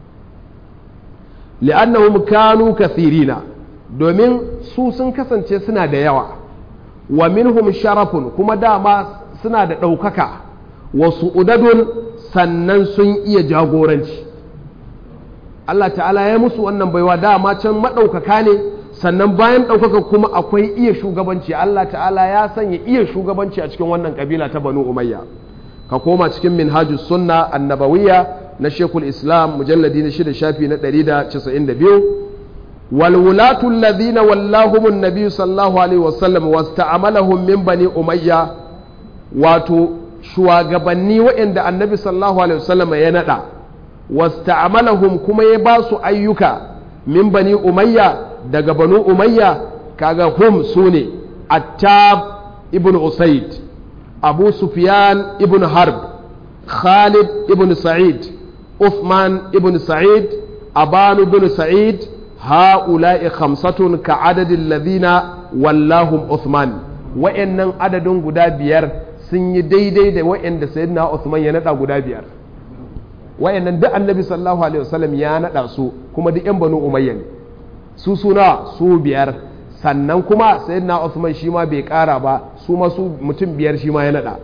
li'annahum kanu kathirina domin su sun kasance suna da yawa wa minhum sharafun kuma dama suna da ɗaukaka wasu udadun sannan sun iya jagoranci Allah ta'ala ya musu wannan baiwa dama can maɗaukaka ne sannan bayan ɗaukaka kuma akwai iya shugabanci Allah ta'ala ya sanya iya shugabanci a cikin wannan ƙabila ta banu umayya ka koma cikin minhajus sunna annabawiyya na shekul islam mujalladi na shida shafi na 192 walwulatu alladhina wallahum an-nabi sallallahu alaihi wasallam wasta'amalahum min bani umayya wato shugabanni waɗanda annabi sallallahu alaihi wasallam ya nada wasta'amalahum kuma ya ba su ayyuka min bani umayya daga banu umayya kaga hum sune attab ibn usaid abu sufyan ibn harb khalid ibn sa'id uthman ibn sa'id aban ibn sa'id هؤلاء خمسة كعدد الذين wallahum Uthman wa'annan adadin guda biyar sun yi daidai da wa'anda sayyidina Uthman ya nada guda biyar wa'annan duk annabi sallallahu alaihi wasallam ya nada su kuma duk yan banu umayya ne su suna su biyar sannan kuma sayyidina Uthman shi ma bai kara ba su ma su mutum biyar shi ma ya nada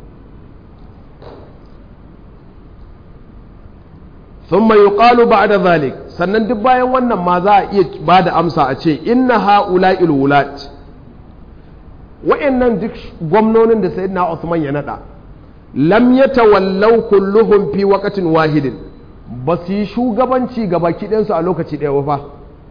ثم يقال بعد ذلك sannan duk bayan wannan ma za a iya ba da amsa a ce inna ha'ula wulat wa'annan duk gwamnonin da sayyidina Uthman ya nada lam yatawallaw kulluhum fi waqtin wahidin ba su yi shugabanci ga baki ɗayansu a lokaci ɗaya ba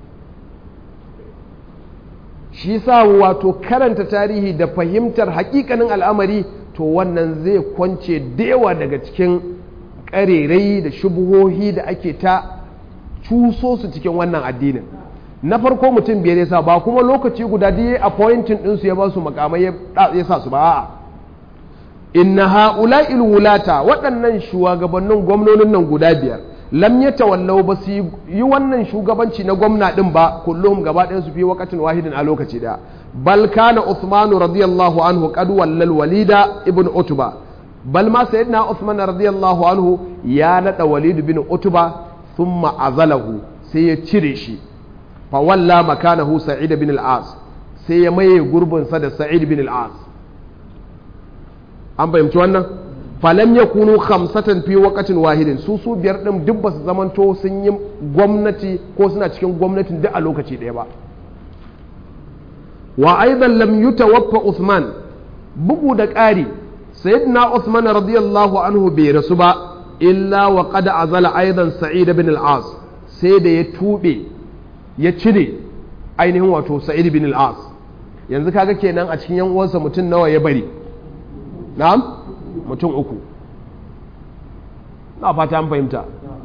shi sa wato karanta tarihi da fahimtar hakikanin al'amari to wannan zai kwance dewa daga cikin ƙarerai da shubuhohi da ake ta cuso su cikin wannan addinin na farko mutum biyar yasa ba kuma lokaci guda da ya appointing ɗinsu ya ba su makamai ya sa su ba a'a inna ha'ula wulata waɗannan shugabannin gwamnonin nan guda biyar lam ya tawallau ba su yi wannan shugabanci na gwamna ɗin ba kullum gaba ɗayan su fi wakatin wahidin a lokaci da bal kana Uthmanu radiyallahu anhu qad wallal walida ibn utba bal ma sayyidina Uthman radiyallahu anhu ya nada walid bin utba thumma azalahu sai ya cire shi fa walla makanahu sa'id bin al-as sai ya maye gurbin sa da sa'id bin al-as an fahimci wannan falam ya kunu khamsatan fi waqatin wahidin su su biyar din duk ba su zamanto sun yi gwamnati ko suna cikin gwamnatin duk a lokaci ɗaya ba wa aidan lam yutawaffa Uthman bugu da ƙari sayyidina Uthman radiyallahu anhu bai rasu ba illa wa qad azala aidan Sa'id bin al-As sai da ya tube ya cire ainihin wato Sa'id bin al-As yanzu kaga kenan a cikin yan uwansa mutum nawa ya bari na'am mutum uku na fata an fahimta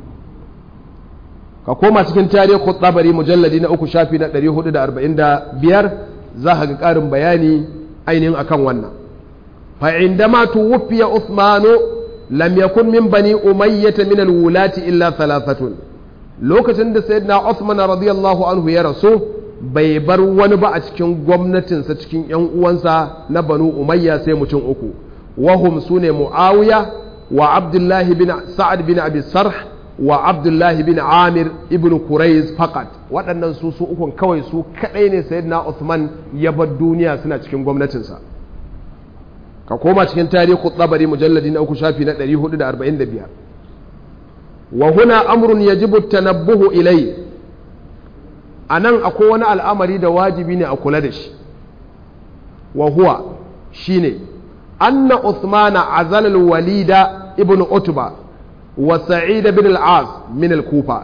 ka koma cikin tarihi tsabari mujalladi na uku shafi na 445 za ka ga ƙarin bayani ainihin akan wannan fa'indama tuwufiya Uthmanu lam yakun min bani umayyata min alwulati illa thalathatun lokacin da sayyidina Uthman radiyallahu anhu ya rasu bai bar wani ba a cikin gwamnatinsa cikin yan uwansa na banu umayya sai mutum uku وهم سنة معاوية وعبد الله بن سعد بن أبي السرح وعبد الله بن عامر ابن كريز فقط waɗannan su su ukun kawai su kaɗai ne sayyidina Uthman ya bar duniya suna cikin gwamnatinsa ka koma cikin tarihi tsabari mujalladi na uku shafi na 445 wa huna amrun yajibu tanabbuhu ilai anan akwai wani al'amari da wajibi ne a kula da shi wa huwa shine أن عثمان عزل الوليد ابن عتبة وسعيد بن العاص من الكوفة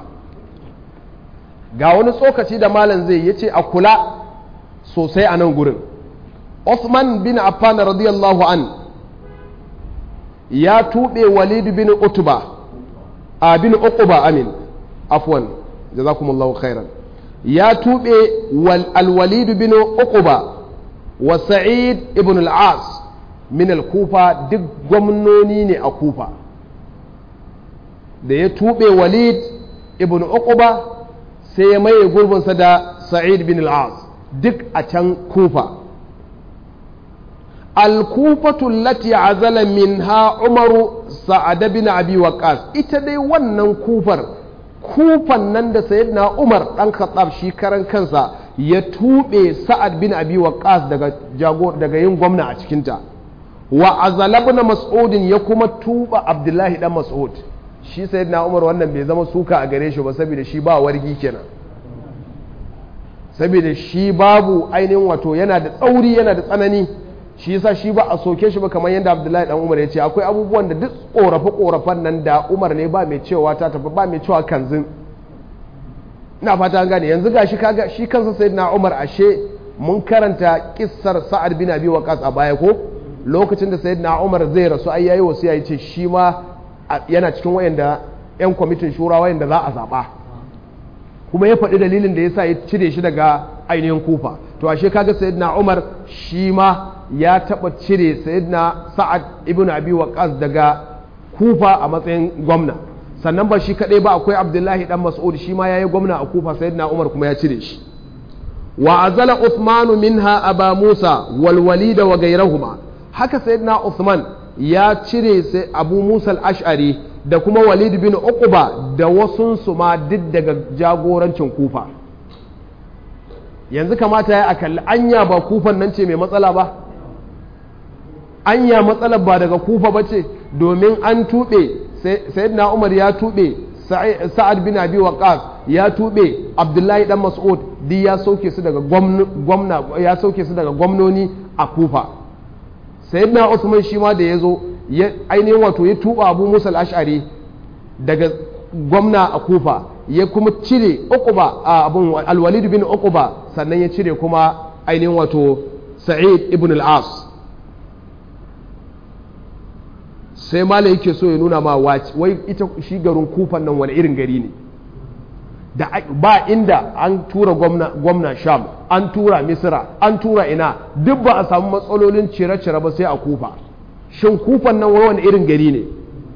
ga wani tsokaci da malam zai yace a kula sosai a nan gurin Uthman bin Affan radiyallahu an ya tuɓe Walid bin Utba a bin Uqba amin afwan jazakumullahu khairan ya tuɓe al-Walid bin Uqba wa Sa'id ibn al-As min al-kufa duk gwamnoni ne a kufa da ya tuɓe walid ibn uquba sai ya maye gurbinsa da sa'id bin al-as duk a can kufa al-kufatu lati azala minha umaru sa'ad bin abi waqas ita dai wannan kufar kufan nan da sayyidina umar dan khattab shi karan kansa ya tuɓe sa'ad bin abi waqas daga daga yin gwamna a cikinta wa azalabna mas'udin ya kuma tuba abdullahi dan mas'ud shi sayyidina umar wannan bai zama suka a gare shi ba saboda shi ba wargi kenan saboda shi babu ainihin wato yana da tsauri yana da tsanani shi yasa shi ba a soke shi ba kamar yadda abdullahi dan umar ya ce akwai abubuwan da duk korafe korafen nan da umar ne ba mai cewa ta tafi ba mai cewa kanzin ina fata gane yanzu gashi kaga shi kansa sayyidina umar ashe mun karanta kissar sa'ad bin abi waqas a baya ko lokacin da sayyidina umar zai rasu ai yayi wasiya yace shi ma yana cikin wayanda yan kwamitin shura wayanda za a zaba kuma ya faɗi dalilin da yasa ya cire shi daga ainihin kufa to ashe kaga sayyidina umar shi ma ya taɓa cire sayyidina sa'ad ibn abi waqas daga kufa a matsayin gwamna sannan ba shi kaɗai ba akwai abdullahi dan mas'ud shi ma yayi gwamna a kufa sayyidina umar kuma ya cire shi wa azala Uthmanu minha aba Musa wal walida wa gairahuma haka sayyidina Uthman ya cire sai Abu Musa al-Ash'ari da kuma Walid bin Uqba da wasun su ma duk daga jagorancin Kufa yanzu kamata ya akalli anya ba kufan nan ce mai matsala ba anya matsalar ba daga kufa ba ce domin an tuɓe sayyidina umar ya tuɓe sa'ad bin abi waqas ya tuɓe abdullahi dan mas'ud duk ya sauke su daga gwamna ya sauke su daga gwamnoni a kufa sayyidina usman shi ma da ya zo ainihin wato ya tuɓa abu musa al-ash'ari daga gwamna a kufa ya kuma cire uquba a abun alwalid bin uquba sannan ya cire kuma ainihin wato sa'id ibn al-as sai mala yake so ya nuna ma wai ita shi garin kufan nan wani irin gari ne da ba inda an tura gwamna, gwamna sham an tura misira an tura ina duk ba a samu matsalolin cire-cire ba sai a kufa shin kufan nan wani irin gari ne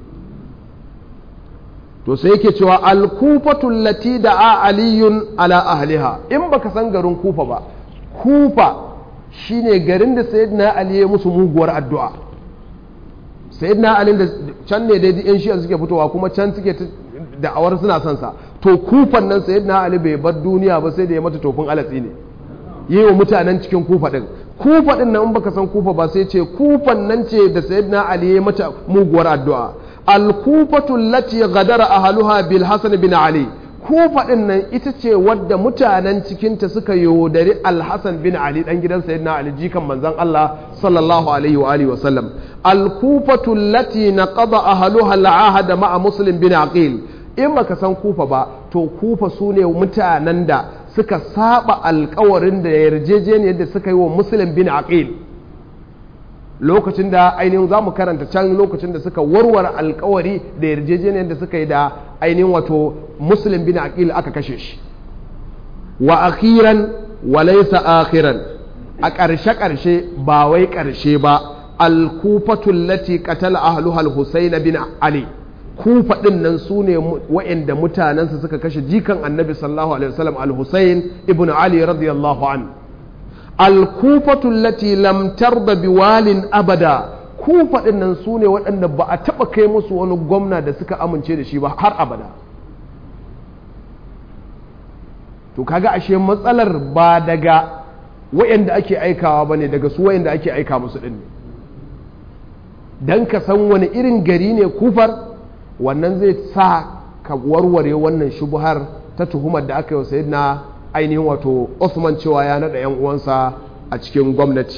to sai yake cewa alkufatul lati da a aliyun ala ahliha in baka san garin kufa ba kufa shine garin da sayyidina ali ya musu muguwar addu'a sayyidina ali da can ne dai yan shi'a suke fitowa kuma can suke da'awar suna son sa to kufan nan sayyidina ali bai bar duniya ba sai da ya mata tofin alatsi ne yi wa mutanen cikin kufa din kufa din nan in baka san kufa ba sai ce kufan nan ce da sayyidina ali ya mata muguwar addu'a al-kufatu allati ghadara ahluha bil hasan bin ali kufa din nan ita ce wadda mutanen cikinta suka yaudari al-hasan bin ali dan gidan sayyidina ali jikan manzon Allah sallallahu alaihi wa alihi wa sallam al-kufatu allati naqada ahluha al-ahd ma'a muslim bin aqil in baka san kufa ba to kufa sune mutanen da suka saba alkawarin da yarjejeniyar da suka yi wa muslim bin aqil lokacin da ainihin za mu karanta can lokacin da suka warware alkawari da yarjejeniyar da suka yi da ainihin wato muslim bin aqil aka kashe shi wa akhiran wa laysa akhiran a ƙarshe ƙarshe ba wai ƙarshe ba al-kufatul lati qatala ahluha al-husayn bin ali kufa ɗin nan su ne wa'inda mutanensa suka kashe jikan annabi sallallahu alaihi wasallam al-husayn ibn ali radiyallahu an al-kufatu allati lam tarda biwalin abada kufa ɗin nan su ne waɗanda ba a taɓa kai musu wani gwamna da suka amince da shi ba har abada to kaga ashe matsalar ba daga wa'inda ake aikawa ba ne daga su wa'inda ake aika musu ɗin ne don ka san wani irin gari ne kufar wannan zai sa ka warware wannan shubuhar ta tuhumar da aka yi wa na ainihin wato Osman cewa ya naɗa 'yan uwansa a cikin gwamnati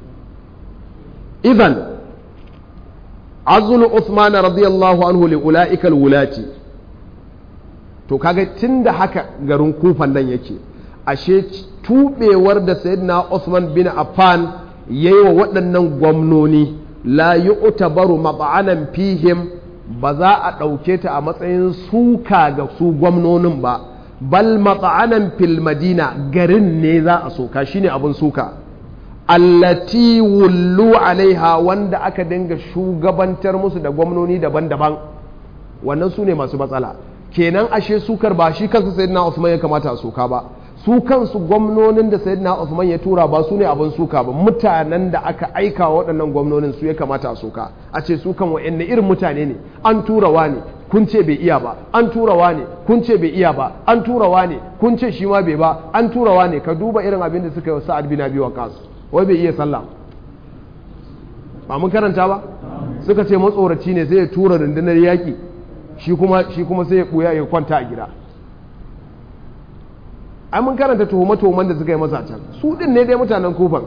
idan azulu Uthman radiyallahu anhu li ula'ikal wulati to kaga tunda haka garin kufan nan yake ashe tubewar da sayyidina Uthman bin Affan yayi wa waɗannan gwamnoni la yu'tabaru mab'anan fihim ba za a ɗauke ta a matsayin suka ga su gwamnonin ba bal matsa'anan fil madina garin ne za a soka shine abin suka allati wullu alaiha wanda aka dinga shugabantar musu da gwamnoni daban-daban wannan su ne masu matsala kenan ashe sukar ba shi kansa sayyidina Usman ya kamata a soka ba su kansu gwamnonin da sayyidina Usman ya tura ba su ne abin suka ba mutanen da aka aika wa waɗannan gwamnonin su ya kamata a soka a ce su kan wa'anne irin mutane ne an turawa ne kun ce bai iya ba an turawa ne kun ce bai iya ba an turawa ne kun ce shi ma bai ba an turawa ne ka duba irin abin da suka yi wa sa'ad bin abi waqas wai bai iya sallah ba mun karanta ba suka ce matsoraci ne sai ya tura rundunar yaki shi kuma shi kuma sai ya buya ya kwanta a gida ai mun karanta tuhume-tuhumen da suka yi masa can su din ne dai mutanen kofan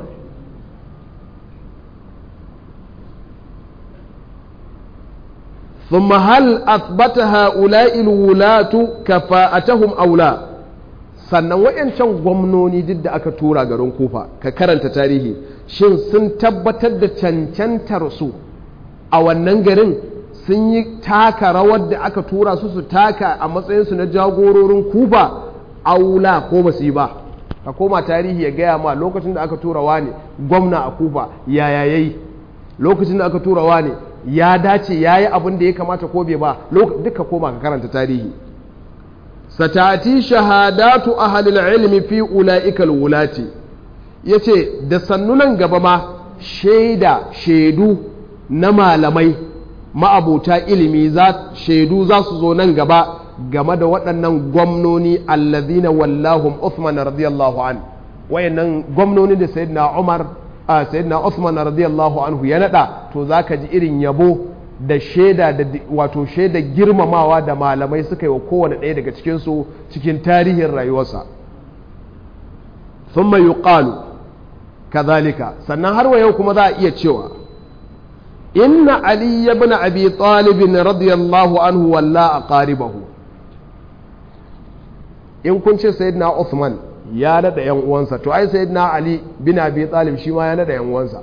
ثم هل أثبت هؤلاء الولاة كفاءتهم أو لا sannan wayancan gwamnoni duk da aka tura garin kufa ka karanta tarihi shin sun tabbatar da cancantar su a wannan garin sun yi taka rawar da aka tura su su taka a matsayinsu na jagororin kufa aula ko ba su yi ba ka koma tarihi ya gaya ma lokacin da aka tura wa ne gwamna a kufa yaya yayi lokacin da aka tura wa ne ya dace ya yi abin da ya kamata ko bai ba duka koma ka karanta tarihi satati shahadatu ahlil ilmi fi ula'ikal wulati yace da sannunan gaba ma shaida shaidu na malamai ma'abuta ilimi za shaidu za su zo nan gaba game da waɗannan gwamnoni allazina wallahum Uthman radiyallahu an wayannan gwamnoni da sayyidina Umar a sayyidina Uthman radiyallahu anhu ya nada to zaka ji irin yabo da shaida da wato shaida girmamawa da malamai suka yi wa kowane ɗaya daga cikin su cikin tarihin rayuwarsa thumma yuqalu kadhalika sannan har wa yau kuma za a iya cewa inna ali ibn abi talib radiyallahu anhu walla aqaribahu in kun ce sayyidina Uthman ya nada yan uwansa to ai sayyidina Ali bin Abi Talib shi ma ya nada yan uwansa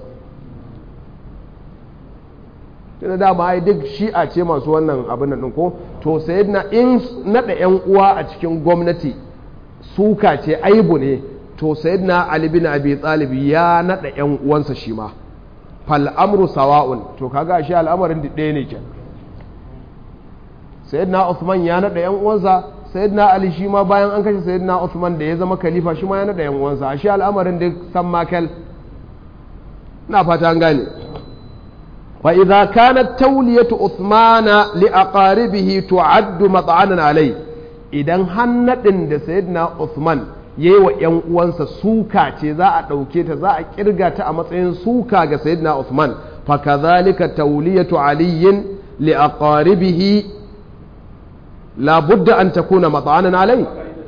tunda dama ai duk shi'a ce masu wannan abin nan ko to sayyidina in nada yan uwa a cikin gwamnati suka ce aibu ne to sayyidina Ali bin Abi Talib ya nada yan uwansa shi ma fal amru sawa'un to kaga shi al'amarin ɗaya ne kenan sayyidina Uthman ya nada yan uwansa sayyidina ali shi ma bayan an kashe sayyidina Uthman da ya zama khalifa shi ma ya nada yan uwansa a shi al'amarin da san makel na fata an gane wa idza kanat tawliyatu Uthman li aqaribihi tu'addu mat'anan alai idan hannadin da sayyidina Uthman yayi wa yan uwansa suka ce za a dauke ta za a kirga ta a matsayin suka ga sayyidina Uthman fa kadhalika tawliyatu aliyin li aqaribihi لا بد أن تكون مطعنا عليه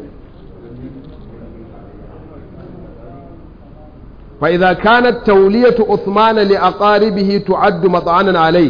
فإذا كانت تولية عثمان لأقاربه تعد مطعنا عليه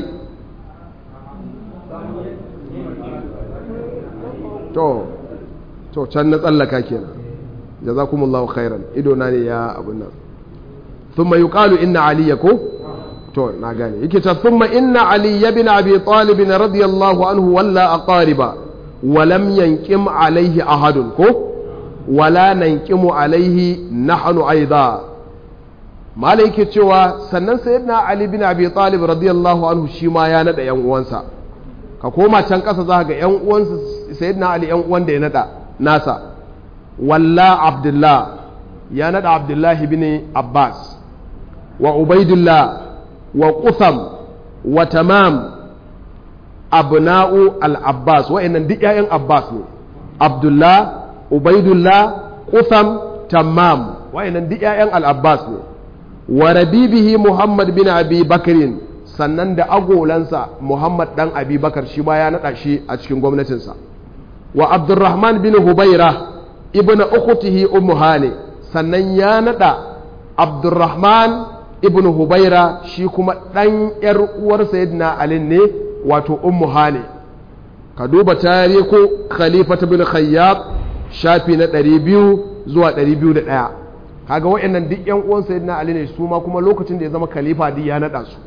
to to can na tsallaka kenan jazakumullahu khairan ido na ne ya abun nan thumma yuqalu inna aliya ko to na gane yake ta thumma inna ali ibn abi talib radiyallahu anhu walla aqariba ولم ينقم عليه أحد كو ولا ننقم عليه نحن أيضا ما عليك cewa sannan sayyidina Ali bin Abi Talib radiyallahu anhu shi ma ya nada yan uwansa ka koma can kasa za ga yan uwansa sayyidina Ali yan uwan da ya nada nasa walla Abdullah ya nada Abdullah bin Abbas wa Ubaidullah wa Qutham wa Tamam abna'u al-abbas wa'annan duk ƴaƴan abbas ne abdullah ubaidullah qutham tammam wa'annan duk ƴaƴan al-abbas ne wa rabibihi muhammad bin abi bakrin sannan da agolansa muhammad dan abi bakar shi ba ya naɗa shi a cikin gwamnatinsa wa abdurrahman bin hubaira ibn ukhtihi ummu hane sannan ya naɗa abdurrahman ibn hubaira shi kuma ɗan ‘yar uwar sayyidina ali ne wato ummu hane ka duba tarihu khalifa bin khayyab shafi na 200 zuwa 201 kaga waɗannan duk ‘yan uwan sayyidina ali ne su ma kuma lokacin da ya zama khalifa duk ya naɗa su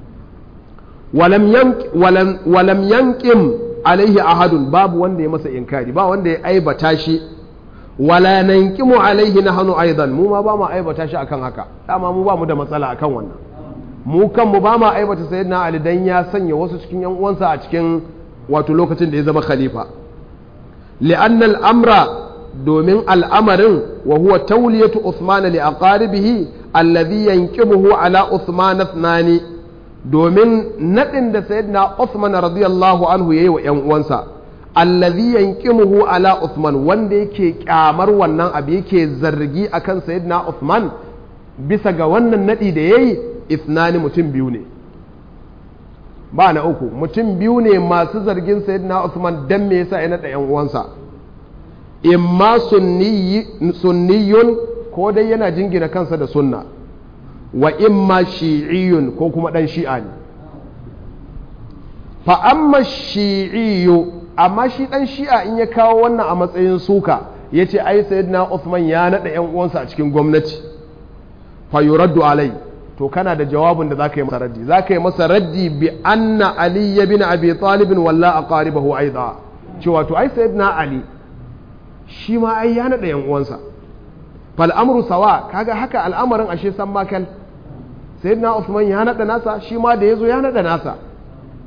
walam yankim alaihi ahadun babu wanda ya masa inkari ba wanda ya aibata shi wala nankimu alaihi na hannu aidan mu ma ba mu aibata shi akan haka dama mu ba mu da matsala akan wannan mu kan mu ba mu aibata sayyidina ali dan ya sanya wasu cikin yan uwansa a cikin wato lokacin da ya zama khalifa li'anna al-amra domin al'amarin wa huwa tawliyatu Uthman li aqaribihi alladhi yankimuhu ala Uthman ithnani domin nadin da sayyidina Uthman radiyallahu anhu yayi wa ƴan uwansa allazi yankimuhu ala Uthman wanda yake kyamar wannan abu yake zargi akan sayyidina Uthman bisa ga wannan nadi da yayi ithnani mutum biyu ne ba na uku mutum biyu ne masu zargin sayyidina Uthman dan me yasa ya nada ƴan uwansa imma sunniyun ko dai yana jingina kansa da sunna wa imma shi'iyun ko kuma dan shi'a ne fa amma shi'iyu amma shi dan shi'a in ya kawo wannan a matsayin suka ya ce ai sayyidina Uthman ya naɗa yan uwansa a cikin gwamnati fa yuraddu alai to kana da jawabin da zaka yi masa raddi zaka yi masa raddi bi anna ali bin abi talib walla aqaribahu aidha cewa to ai sayyidina ali shi ma ai ya naɗa yan uwansa fal amru sawa kaga haka al'amarin ashe san makal sayyidina Uthman ya naɗa nasa shi ma da yazo ya naɗa nasa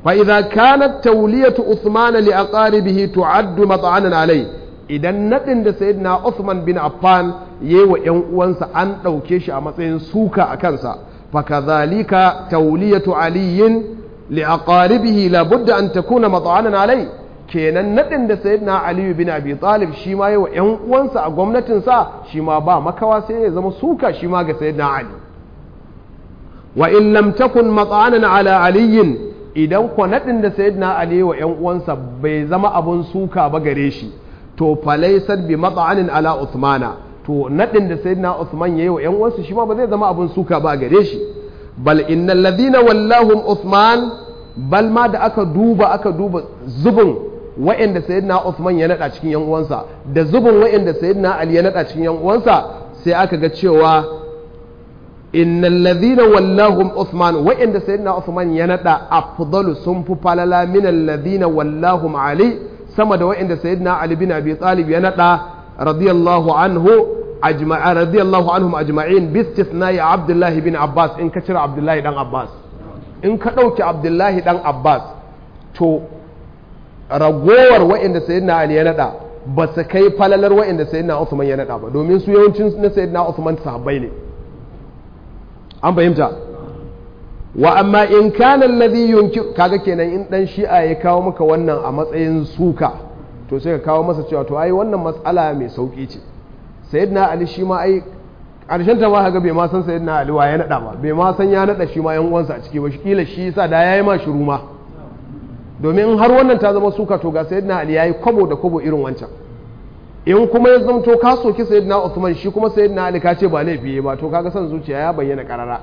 fa idza kanat tawliyatu Uthman li aqaribihi tu'addu mat'anan alai idan nadin da sayyidina Uthman bin Affan yayi wa ƴan uwansa an ɗauke shi a matsayin suka a kansa fa kadhalika tawliyatu aliyin li aqaribihi la budda an takuna mat'anan alai kenan nadin da sayyidina Ali bin Abi Talib shi ma yayi wa ƴan uwansa a gwamnatin sa shi ma ba makawa sai ya zama suka shi ma ga sayyidina Ali wa in lam takun mat'anan ala aliyin idan ko nadin da sayyidina Ali wa ƴan uwansa bai zama abun suka ba gare shi to falaisar bi matsa'anin ala Uthmana to nadin da sayyidina Uthman yayi wa ƴan uwansa shi ma ba zai zama abun suka ba gare shi bal innal ladina wallahum Uthman bal ma da aka duba aka duba zubin wa'anda sayyidina Uthman ya nada cikin ƴan uwansa da zubin wa'anda sayyidina Ali ya nada cikin ƴan uwansa sai aka ga cewa innal ladina wallahum Uthman wa'anda sayyidina Uthman ya nada afdalu sun fi falala min alladhina wallahum Ali sama da wa'inda sayyidina Ali bin Abi Talib ya nada radiyallahu anhu ajma'a radiyallahu anhum ajma'in bi istithna'i Abdullah bin Abbas in ka cire Abdullahi dan Abbas in ka dauki Abdullahi dan Abbas to ragowar wa'inda sayyidina Ali ya nada ba su kai falalar wa'inda sayyidina Uthman ya nada ba domin su yawancin na sayyidina Uthman sahabbai ne an fahimta wa amma in kana alladhi yunkir kaga kenan in dan shi'a ya kawo maka wannan a matsayin suka to sai ka kawo masa cewa to ai wannan matsala mai sauki ce sayyidina ali shi ma ai karshen ta ma kaga bai ma san sayyidina ali wa ya nada ba bai ma san ya nada shi ma yan uwansa a ciki ba kila shi yasa da yayi ma shiru ma domin har wannan ta zama suka to ga sayyidina ali yayi kwabo da kwabo irin wancan in kuma ya zamto ka soki sayyidina usman shi kuma sayyidina ali ka ce ba laifi ba to kaga san zuciya ya bayyana karara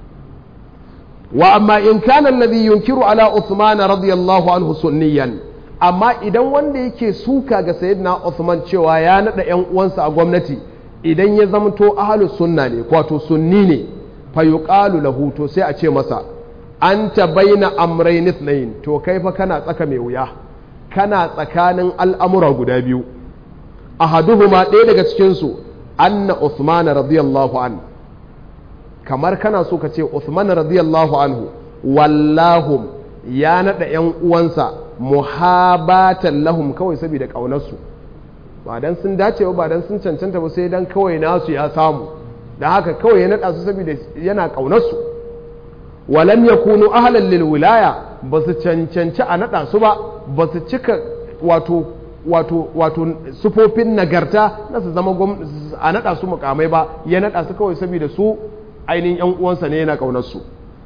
وأما إن كان الذي ينكر على عثمان رضي الله عنه سنيا أما إذا wanda yake suka ga sayyidina Uthman cewa ya nada ƴan uwansa a gwamnati idan ya zamto ahlus sunna ne wato sunni ne fa yuqalu lahu to sai a ce masa anta baina amrayn ithnayn to kai fa kana tsaka mai wuya kana tsakanin al'amura guda biyu ahaduhuma ɗaya daga cikin su anna Uthman radiyallahu anhu kamar kana so ka ce Uthman radiyallahu anhu wallahum ya nada yan uwansa muhabatan lahum kawai saboda kaunarsu ba dan sun dace ba dan sun cancanta ba sai dan kawai nasu ya samu da haka kawai ya nada su saboda yana kaunarsu walam yakunu ahlan lil wilaya ba su cancanci a nada su ba ba su cika wato wato wato sufofin nagarta na su zama a nada su mukamai ba ya nada su kawai saboda su ainihin yan uwansa ne yana ƙaunarsu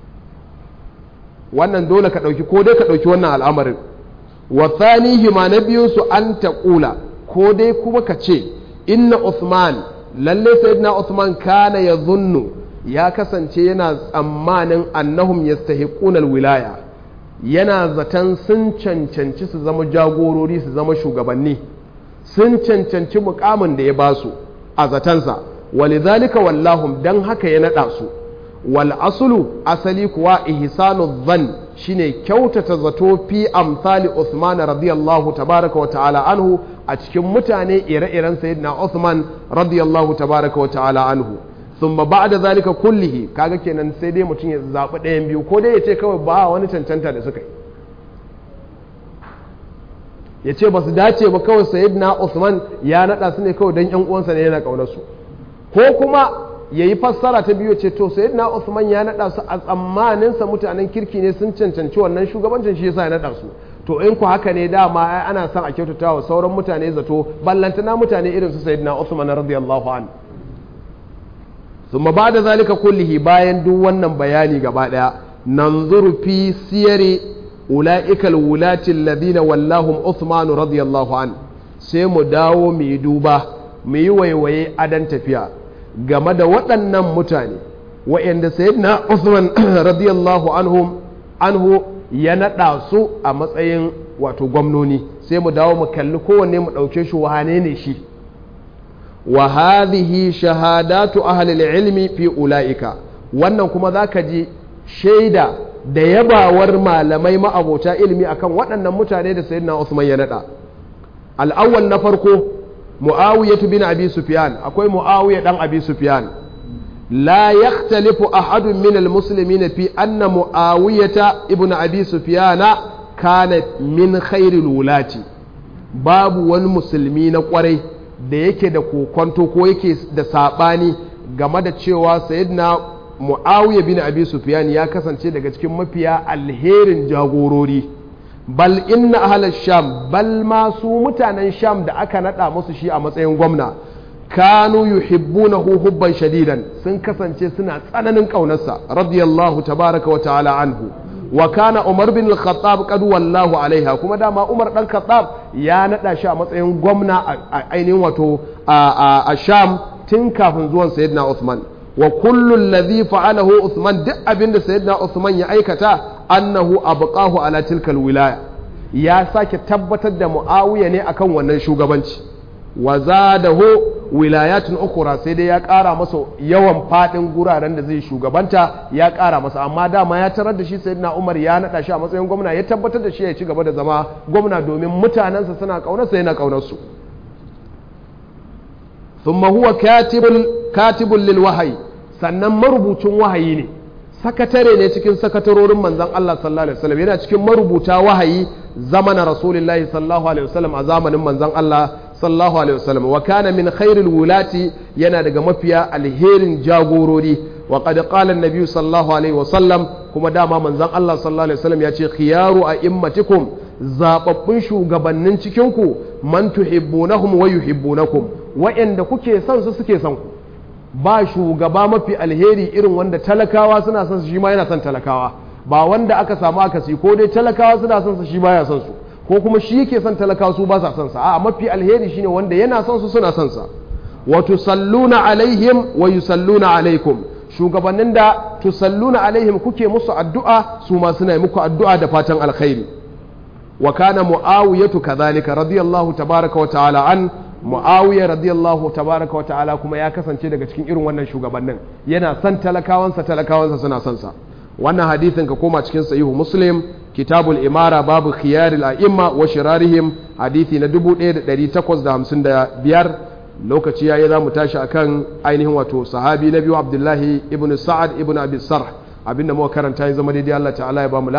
wannan dole ka ɗauki ko dai ka ɗauki wannan al'amarin wa thanihi ma na biyun su an taƙula ko dai kuma ka ce inna Uthman lalle sayyidina Uthman kana ya zunnu ya kasance yana tsammanin annahum yastahiquna wilaya yana zaton sun cancanci su zama jagorori su zama shugabanni sun cancanci mukamin da ya basu a zatansa walidhalika wallahum dan haka ya nada su wal aslu asali kuwa ihsanu dhann shine kyautata zato fi amsali Uthman radiyallahu tabaraka wa ta'ala anhu a cikin mutane ire-iren sayyidina Uthman radiyallahu tabaraka wa ta'ala anhu thumma ba'da zalika kullihi kaga kenan sai dai mutum ya zabi ɗayan biyu ko dai ya ce kawai ba wani cancanta da suka yi ya ce ba su dace ba kawai sayyidina Uthman ya nada su ne kawai dan yan uwansa ne yana kaunar su ko kuma ya yi fassara ta biyu ce to sai na Usman ya naɗa su a tsammaninsa mutanen kirki ne sun cancanci wannan shugabancin shi yasa ya naɗa su to in ku haka ne dama ai ana son a kyautata wa sauran mutane zato ballantana mutane irin su sayyidina Usman radiyallahu an thumma ba'da zalika kullihi bayan duk wannan bayani gaba daya nanzuru fi siyari ulaika alwulati alladhina wallahum Uthman radiyallahu an sai mu dawo mu yi duba mu yi waiwaye adan tafiya game da waɗannan mutane wa'yanda sayyidina Usman radiyallahu anhum anhu ya naɗa su a matsayin wato gwamnoni sai mu dawo mu kalli kowanne mu ɗauke shi wane ne shi wa hadhihi shahadatu ahli ilmi fi ulaika wannan kuma zaka ji shaida da yabawar malamai ma'abota ilimi akan waɗannan mutane da sayyidina Usman ya naɗa al-awwal na farko mu'awiyatu bin abi sufyan akwai mu'awiya dan abi sufyan لا يختلف أحد من المسلمين في أن معاوية ابن أبي سفيان كان من خير الولاة باب والمسلمين قري da yake da kokonto ko yake da saɓani game da cewa sayyidina mu'awiya bin abi sufyan ya kasance daga cikin mafiya alherin jagorori bal inna ahlal sham bal ma su mutanen sham da aka nada musu shi a matsayin gwamna kanu yuhibbunahu hubban shadidan sun kasance suna tsananin kaunarsa radiyallahu tabaraka wa ta'ala anhu wa kana umar bin al-khattab qad wallahu alaiha kuma dama umar dan khattab ya nada shi a matsayin gwamna a ainihin wato a sham tun kafin zuwan sayyidina Uthman wa kullu alladhi fa'alahu Uthman duk abinda sayyidina Uthman ya aikata annahu abqahu ala tilkal wilaya ya sake tabbatar da Muawiya ne akan wannan shugabanci wa zadahu wilayatun ukhra sai dai ya ƙara masa yawan fadin guraren da zai shugabanta ya ƙara masa amma dama ya tarar da shi sayyidina Umar ya nada shi a matsayin gwamna ya tabbatar da shi ya ci gaba da zama gwamna domin mutanensa suna kaunarsa yana kaunar su ثم هو كاتب كاتب للوحي sannan marubucin wahayi ne sakatare ne cikin sakatarorin manzon Allah sallallahu alaihi wasallam yana cikin marubuta wahayi zamanin rasulullahi sallallahu alaihi wasallam a zamanin manzon Allah sallallahu alaihi wasallam wa kana min khairil wulati yana daga mafiya alherin jagorori wa qad qala an-nabi sallallahu alaihi wasallam kuma dama manzon Allah sallallahu alaihi wasallam ya ce khiyaru a'immatikum zababbun shugabannin cikin ku man tuhibbunahum wa yuhibbunakum wa'anda kuke son su suke son ku ba shugaba mafi alheri irin wanda talakawa suna son su shi ma yana son talakawa ba wanda aka samu akasi ko dai talakawa suna son su shi baya son su ko kuma shi yake son talakawa su ba sa son sa a mafi alheri shine wanda yana son su suna son sa wa tusalluna alaihim wa yusalluna alaikum shugabannin da tusalluna alaihim kuke musu addu'a su ma suna yi muku addu'a da fatan alkhairi wa kana muawiyatu kadhalika radiyallahu tabaraka wa ta'ala an muawiya radiyallahu tabaraka wa ta'ala kuma ya kasance daga cikin irin wannan shugabannin yana son talakawansa talakawansa suna son sa wannan hadithin ka koma cikin sahihu muslim kitabul imara babu khiyaril a'imma wa shirarihim hadithi na 1855 lokaci yayi za mu tashi akan ainihin wato sahabi na biyu abdullahi ibn sa'ad ibn abi sarh abinda muka karanta ya zama daidai Allah ta'ala ya ba mu